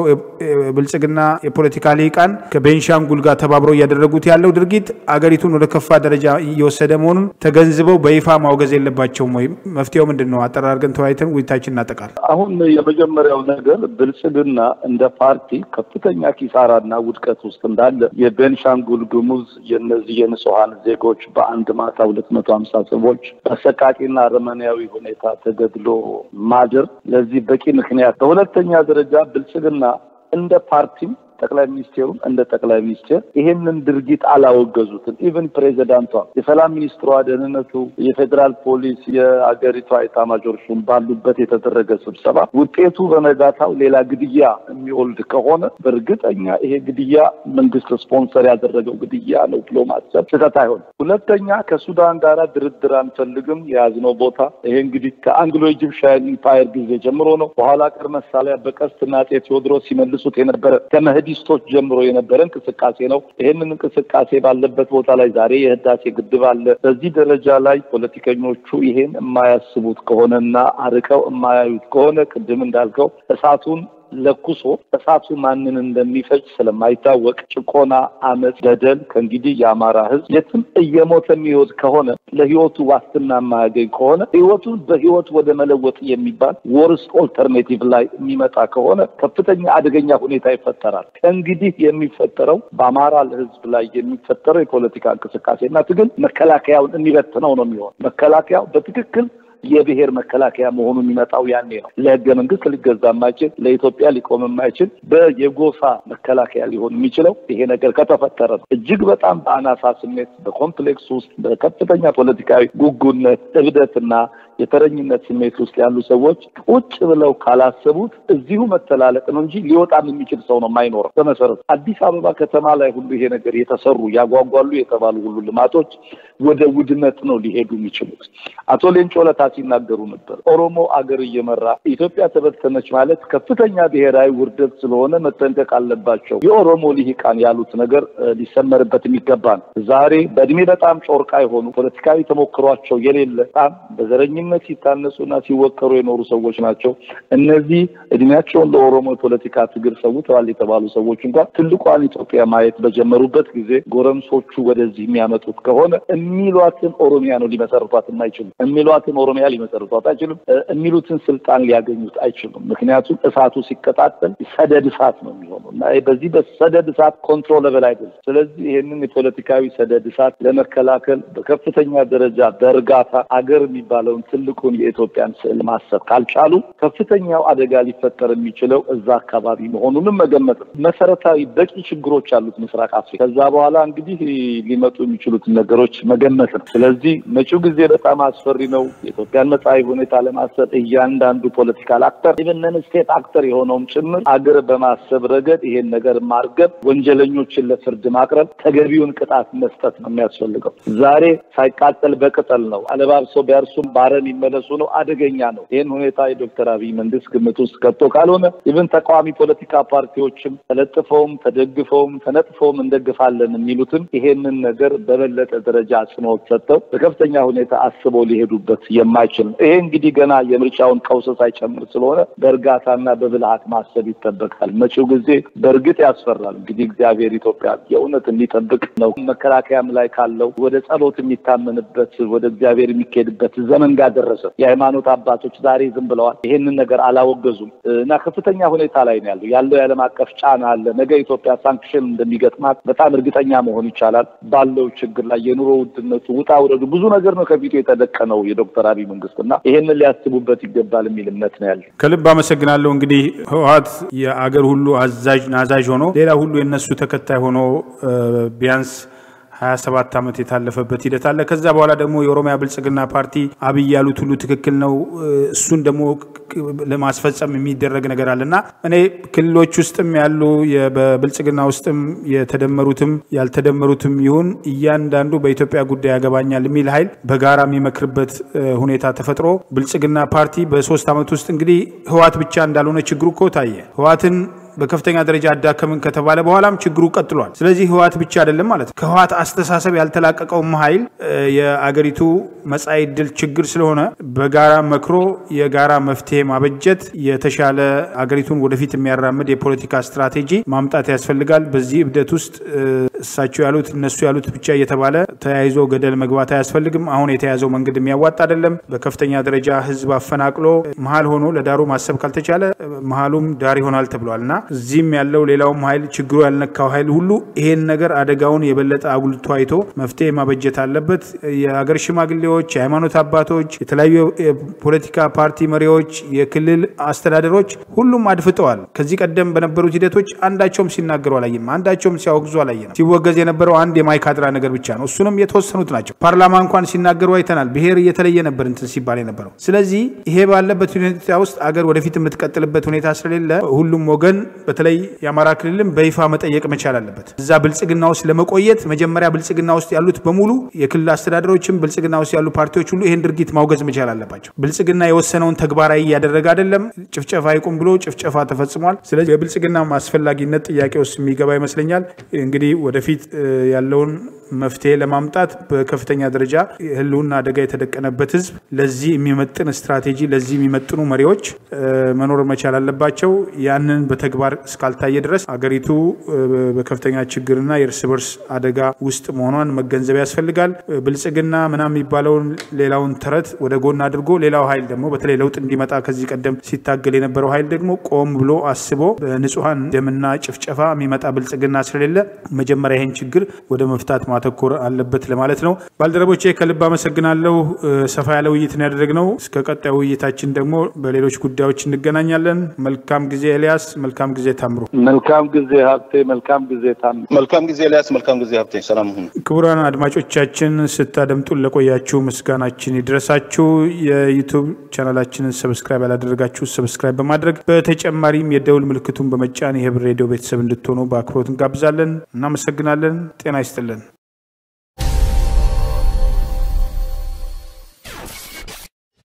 ብልጽግና የፖለቲካ ልሂቃን ከቤንሻንጉል ጋር ተባብረው እያደረጉት ያለው ድርጊት አገሪቱን ወደ ከፋ ደረጃ እየወሰደ መሆኑን ተገንዝበው በይፋ ማውገዝ የለባቸውም ወይም መፍትሄው ምንድን ነው? አጠራርገን ተወያይተን ውይይታችን እናጠቃል።
አሁን የመጀመሪያው ነገር ብልጽግና እንደ ፓርቲ ከፍተኛ ኪሳራና ውድቀት ውስጥ እንዳለ የቤንሻንጉል ጉሙዝ የነዚህ የንጹሐን ዜጎች በአንድ ማታ ሁለት መቶ ሀምሳ ሰዎች በአሰቃቂና አረመኔያዊ ሁኔታ ተገድሎ ማደር ለዚህ በቂ ምክንያት። በሁለተኛ ደረጃ ብልጽግና እንደ ፓርቲም ጠቅላይ ሚኒስቴሩም እንደ ጠቅላይ ሚኒስቴር ይሄንን ድርጊት አላወገዙትም። ኢቨን ፕሬዚዳንቷ፣ የሰላም ሚኒስትሯ፣ ደህንነቱ፣ የፌዴራል ፖሊስ፣ የአገሪቷ ኤታማዦር ሹም ባሉበት የተደረገ ስብሰባ ውጤቱ በነጋታው ሌላ ግድያ የሚወልድ ከሆነ በእርግጠኛ ይሄ ግድያ መንግስት ስፖንሰር ያደረገው ግድያ ነው ብሎ ማሰብ ስህተት አይሆንም። ሁለተኛ ከሱዳን ጋር ድርድር አንፈልግም የያዝነው ቦታ ይሄ እንግዲህ ከአንግሎ ኢጂፕሽያን ኢምፓየር ጊዜ ጀምሮ ነው። በኋላ ቀር መሳሪያ በቀስትና አፄ ቴዎድሮስ ሲመልሱት የነበረ ከመህዲ ስቶች ጀምሮ የነበረ እንቅስቃሴ ነው። ይህንን እንቅስቃሴ ባለበት ቦታ ላይ ዛሬ የህዳሴ ግድብ አለ። በዚህ ደረጃ ላይ ፖለቲከኞቹ ይሄን የማያስቡት ከሆነና አርቀው የማያዩት ከሆነ ቅድም እንዳልከው እሳቱን ለኩሶ እሳቱ ማንን እንደሚፈጅ ስለማይታወቅ ጭቆና፣ አመፅ፣ በደል ከእንግዲህ የአማራ ህዝብ የትም እየሞተ የሚወት ከሆነ ለህይወቱ ዋስትና የማያገኝ ከሆነ ህይወቱን በህይወት ወደ መለወጥ የሚባል ወርስ ኦልተርኔቲቭ ላይ የሚመጣ ከሆነ ከፍተኛ አደገኛ ሁኔታ ይፈጠራል። ከእንግዲህ የሚፈጠረው በአማራ ህዝብ ላይ የሚፈጠረው የፖለቲካ እንቅስቃሴና ትግል መከላከያውን የሚበትነው ነው የሚሆን መከላከያው በትክክል የብሔር መከላከያ መሆኑ የሚመጣው ያኔ ነው። ለህገ መንግስት ሊገዛ የማይችል ለኢትዮጵያ ሊቆም የማይችል በየጎሳ መከላከያ ሊሆን የሚችለው ይሄ ነገር ከተፈጠረ ነው። እጅግ በጣም በአናሳ ስሜት በኮምፕሌክስ ውስጥ በከፍተኛ ፖለቲካዊ ጉጉነት፣ እብደትና የተረኝነት ስሜት ውስጥ ያሉ ሰዎች ቁጭ ብለው ካላሰቡት እዚሁ መተላለቅ ነው እንጂ ሊወጣም የሚችል ሰው ነው የማይኖረው። በመሰረቱ አዲስ አበባ ከተማ ላይ ሁሉ ይሄ ነገር የተሰሩ ያጓጓሉ የተባሉ ሁሉ ልማቶች ወደ ውድመት ነው ሊሄዱ የሚችሉት። አቶ ሌንጮ ለታ ሲናገሩ ነበር። ኦሮሞ አገር እየመራ ኢትዮጵያ ተበተነች ማለት ከፍተኛ ብሔራዊ ውርደት ስለሆነ መጠንቀቅ አለባቸው። የኦሮሞ ልሂቃን ያሉት ነገር ሊሰመርበት የሚገባ ነው። ዛሬ በእድሜ በጣም ጮርቃ የሆኑ ፖለቲካዊ ተሞክሯቸው የሌለ በጣም በዘረኝነት ሲታነሱና ሲወቀሩ የኖሩ ሰዎች ናቸው። እነዚህ እድሜያቸውን ለኦሮሞ የፖለቲካ ትግል ሰውተዋል የተባሉ ሰዎች እንኳን ትልቋን ኢትዮጵያ ማየት በጀመሩበት ጊዜ ጎረምሶቹ ወደዚህ የሚያመጡት ከሆነ የሚሏትን ኦሮሚያ ነው ሊመሰርቷት የማይችሉ የሚሏትን ኦሮሚያ ሊመሰርቷት አይችሉም። የሚሉትን ስልጣን ሊያገኙት አይችሉም። ምክንያቱም እሳቱ ሲቀጣጠል ሰደድ እሳት ነው የሚሆነው እና በዚህ በሰደድ እሳት ኮንትሮለብል አይደለም። ስለዚህ ይህንን የፖለቲካዊ ሰደድ እሳት ለመከላከል በከፍተኛ ደረጃ በእርጋታ አገር የሚባለውን ትልቁን የኢትዮጵያን ስዕል ማሰብ ካልቻሉ ከፍተኛው አደጋ ሊፈጠር የሚችለው እዛ አካባቢ መሆኑንም መገመት ነው። መሰረታዊ በቂ ችግሮች አሉት ምስራቅ አፍሪካ። ከዛ በኋላ እንግዲህ ሊመጡ የሚችሉትን ነገሮች መገመት ነው። ስለዚህ መጪው ጊዜ በጣም አስፈሪ ነው። የኢትዮጵያን መጻኢ ሁኔታ ለማሰብ እያንዳንዱ ፖለቲካል አክተር ኢቨን ስቴት አክተር የሆነውም ጭምር አገር በማሰብ ረገድ ይሄን ነገር ማርገብ፣ ወንጀለኞችን ለፍርድ ማቅረብ፣ ተገቢውን ቅጣት መስጠት ነው የሚያስፈልገው። ዛሬ ሳይቃጠል በቅጠል ነው አለባብሰው ቢያርሱም ባረ አረም ይመለሱ ነው። አደገኛ ነው። ይህን ሁኔታ የዶክተር አብይ መንግስት ግምት ውስጥ ከቶ ካልሆነ ኢቭን ተቃዋሚ ፖለቲካ ፓርቲዎችም ተለጥፈውም ተደግፈውም ተነጥፈውም እንደግፋለን የሚሉትም ይሄንን ነገር በበለጠ ደረጃ አጽንኦት ሰጥተው በከፍተኛ ሁኔታ አስበው ሊሄዱበት የማይችል ነው። ይሄ እንግዲህ ገና የምርጫውን ቀውስ ሳይጨምር ስለሆነ በእርጋታና በብልሃት ማሰብ ይጠበቃል። መጪው ጊዜ በእርግጥ ያስፈራል። እንግዲህ እግዚአብሔር ኢትዮጵያ የእውነት እንዲጠብቅ ነው። መከላከያም ላይ ካለው ወደ ጸሎት የሚታመንበት ወደ እግዚአብሔር የሚካሄድበት ዘመን ጋር ደረሰ። የሃይማኖት አባቶች ዛሬ ዝም ብለዋል። ይሄንን ነገር አላወገዙም እና ከፍተኛ ሁኔታ ላይ ነው ያለው ያለው የዓለም አቀፍ ጫና አለ። ነገ ኢትዮጵያ ሳንክሽን እንደሚገጥማት በጣም እርግጠኛ መሆን ይቻላል። ባለው ችግር ላይ የኑሮ ውድነቱ፣ ውጣ ውረዱ፣ ብዙ ነገር ነው ከፊቱ የተደቀነው የዶክተር አብይ መንግስት እና ይሄንን ሊያስቡበት ይገባል የሚል እምነት ነው ያለ።
ከልብ አመሰግናለሁ። እንግዲህ ህወሓት የአገር ሁሉ አዛዥ ናዛዥ ሆኖ ሌላ ሁሉ የነሱ ተከታይ ሆኖ ቢያንስ ሀያ ሰባት ዓመት የታለፈበት ሂደት አለ። ከዛ በኋላ ደግሞ የኦሮሚያ ብልጽግና ፓርቲ አብይ ያሉት ሁሉ ትክክል ነው፣ እሱን ደግሞ ለማስፈጸም የሚደረግ ነገር አለ እና እኔ ክልሎች ውስጥም ያሉ በብልጽግና ውስጥም የተደመሩትም ያልተደመሩትም ይሁን እያንዳንዱ በኢትዮጵያ ጉዳይ ያገባኛል የሚል ኃይል በጋራ የሚመክርበት ሁኔታ ተፈጥሮ ብልጽግና ፓርቲ በሶስት ዓመት ውስጥ እንግዲህ ህወሓት ብቻ እንዳልሆነ ችግሩ እኮ ታየ። ህወሓትን በከፍተኛ ደረጃ አዳከምን ከተባለ በኋላም ችግሩ ቀጥሏል። ስለዚህ ህወሓት ብቻ አይደለም ማለት ነው። ከህወሓት አስተሳሰብ ያልተላቀቀውም ኃይል የአገሪቱ መጻኢ ዕድል ችግር ስለሆነ በጋራ መክሮ የጋራ መፍትሄ ማበጀት የተሻለ አገሪቱን ወደፊት የሚያራምድ የፖለቲካ ስትራቴጂ ማምጣት ያስፈልጋል። በዚህ እብደት ውስጥ እሳቸው ያሉት እነሱ ያሉት ብቻ እየተባለ ተያይዞ ገደል መግባት አያስፈልግም። አሁን የተያዘው መንገድ የሚያዋጣ አይደለም። በከፍተኛ ደረጃ ህዝብ አፈናቅሎ መሀል ሆኖ ለዳሩ ማሰብ ካልተቻለ መሀሉም ዳር ይሆናል ተብሏል እና እዚህም ያለው ሌላውም ኃይል ችግሩ ያልነካው ኃይል ሁሉ ይሄን ነገር አደጋውን የበለጠ አጉልቶ አይቶ መፍትሄ ማበጀት አለበት። የሀገር ሽማግሌዎች፣ የሃይማኖት አባቶች፣ የተለያዩ የፖለቲካ ፓርቲ መሪዎች፣ የክልል አስተዳደሮች ሁሉም አድፍጠዋል። ከዚህ ቀደም በነበሩት ሂደቶች አንዳቸውም ሲናገሩ አላየም። አንዳቸውም ሲያወግዙ አላየንም። ሲወገዝ የነበረው አንድ የማይካድራ ነገር ብቻ ነው። እሱንም የተወሰኑት ናቸው። ፓርላማ እንኳን ሲናገሩ አይተናል። ብሔር እየተለየ ነበር እንትን ሲባል የነበረው። ስለዚህ ይሄ ባለበት ሁኔታ ውስጥ አገር ወደፊት የምትቀጥልበት ሁኔታ ስለሌለ ሁሉም ወገን በተለይ የአማራ ክልልም በይፋ መጠየቅ መቻል አለበት። እዛ ብልጽግና ውስጥ ለመቆየት መጀመሪያ ብልጽግና ውስጥ ያሉት በሙሉ የክልል አስተዳደሮችም ብልጽግና ውስጥ ያሉ ፓርቲዎች ሁሉ ይህን ድርጊት ማውገዝ መቻል አለባቸው። ብልጽግና የወሰነውን ተግባራዊ እያደረገ አይደለም። ጭፍጨፋ ይቁም ብሎ ጭፍጨፋ ተፈጽሟል። ስለዚህ የብልጽግና አስፈላጊነት ጥያቄ ውስጥ የሚገባ ይመስለኛል። እንግዲህ ወደፊት ያለውን መፍትሄ ለማምጣት በከፍተኛ ደረጃ ህልውና አደጋ የተደቀነበት ህዝብ ለዚህ የሚመጥን ስትራቴጂ፣ ለዚህ የሚመጥኑ መሪዎች መኖር መቻል አለባቸው። ያንን በተግባር እስካልታየ ድረስ አገሪቱ በከፍተኛ ችግርና የእርስ በርስ አደጋ ውስጥ መሆኗን መገንዘብ ያስፈልጋል። ብልጽግና ምናምን የሚባለውን ሌላውን ተረት ወደ ጎን አድርጎ ሌላው ኃይል ደግሞ በተለይ ለውጥ እንዲመጣ ከዚህ ቀደም ሲታገል የነበረው ኃይል ደግሞ ቆም ብሎ አስቦ በንጹሐን ደምና ጭፍጨፋ የሚመጣ ብልጽግና ስለሌለ መጀመሪያ ይህን ችግር ወደ መፍታት ማተኮር አለበት ለማለት ነው። ባልደረቦቼ ከልብ አመሰግናለሁ። ሰፋ ያለ ውይይት ነው ያደረግነው። እስከ ቀጣዩ ውይይታችን ደግሞ በሌሎች ጉዳዮች እንገናኛለን። መልካም ጊዜ ኤልያስ፣ መልካም ጊዜ ታምሩ።
መልካም ጊዜ ሀብቴ፣ መልካም ጊዜ ታምሩ።
መልካም ጊዜ ኤልያስ፣ መልካም ጊዜ ሀብቴ። ሰላም ሁኑ።
ክቡራን አድማጮቻችን ስታደምጡን ለቆያችሁ ምስጋናችን ይድረሳችሁ። የዩቱብ ቻናላችንን ሰብስክራይብ ያላደረጋችሁ ሰብስክራይብ በማድረግ በተጨማሪም የደውል ምልክቱን በመጫን የህብር ሬዲዮ ቤተሰብ እንድትሆኑ በአክብሮት እንጋብዛለን። እናመሰግናለን። ጤና ይስጥልን።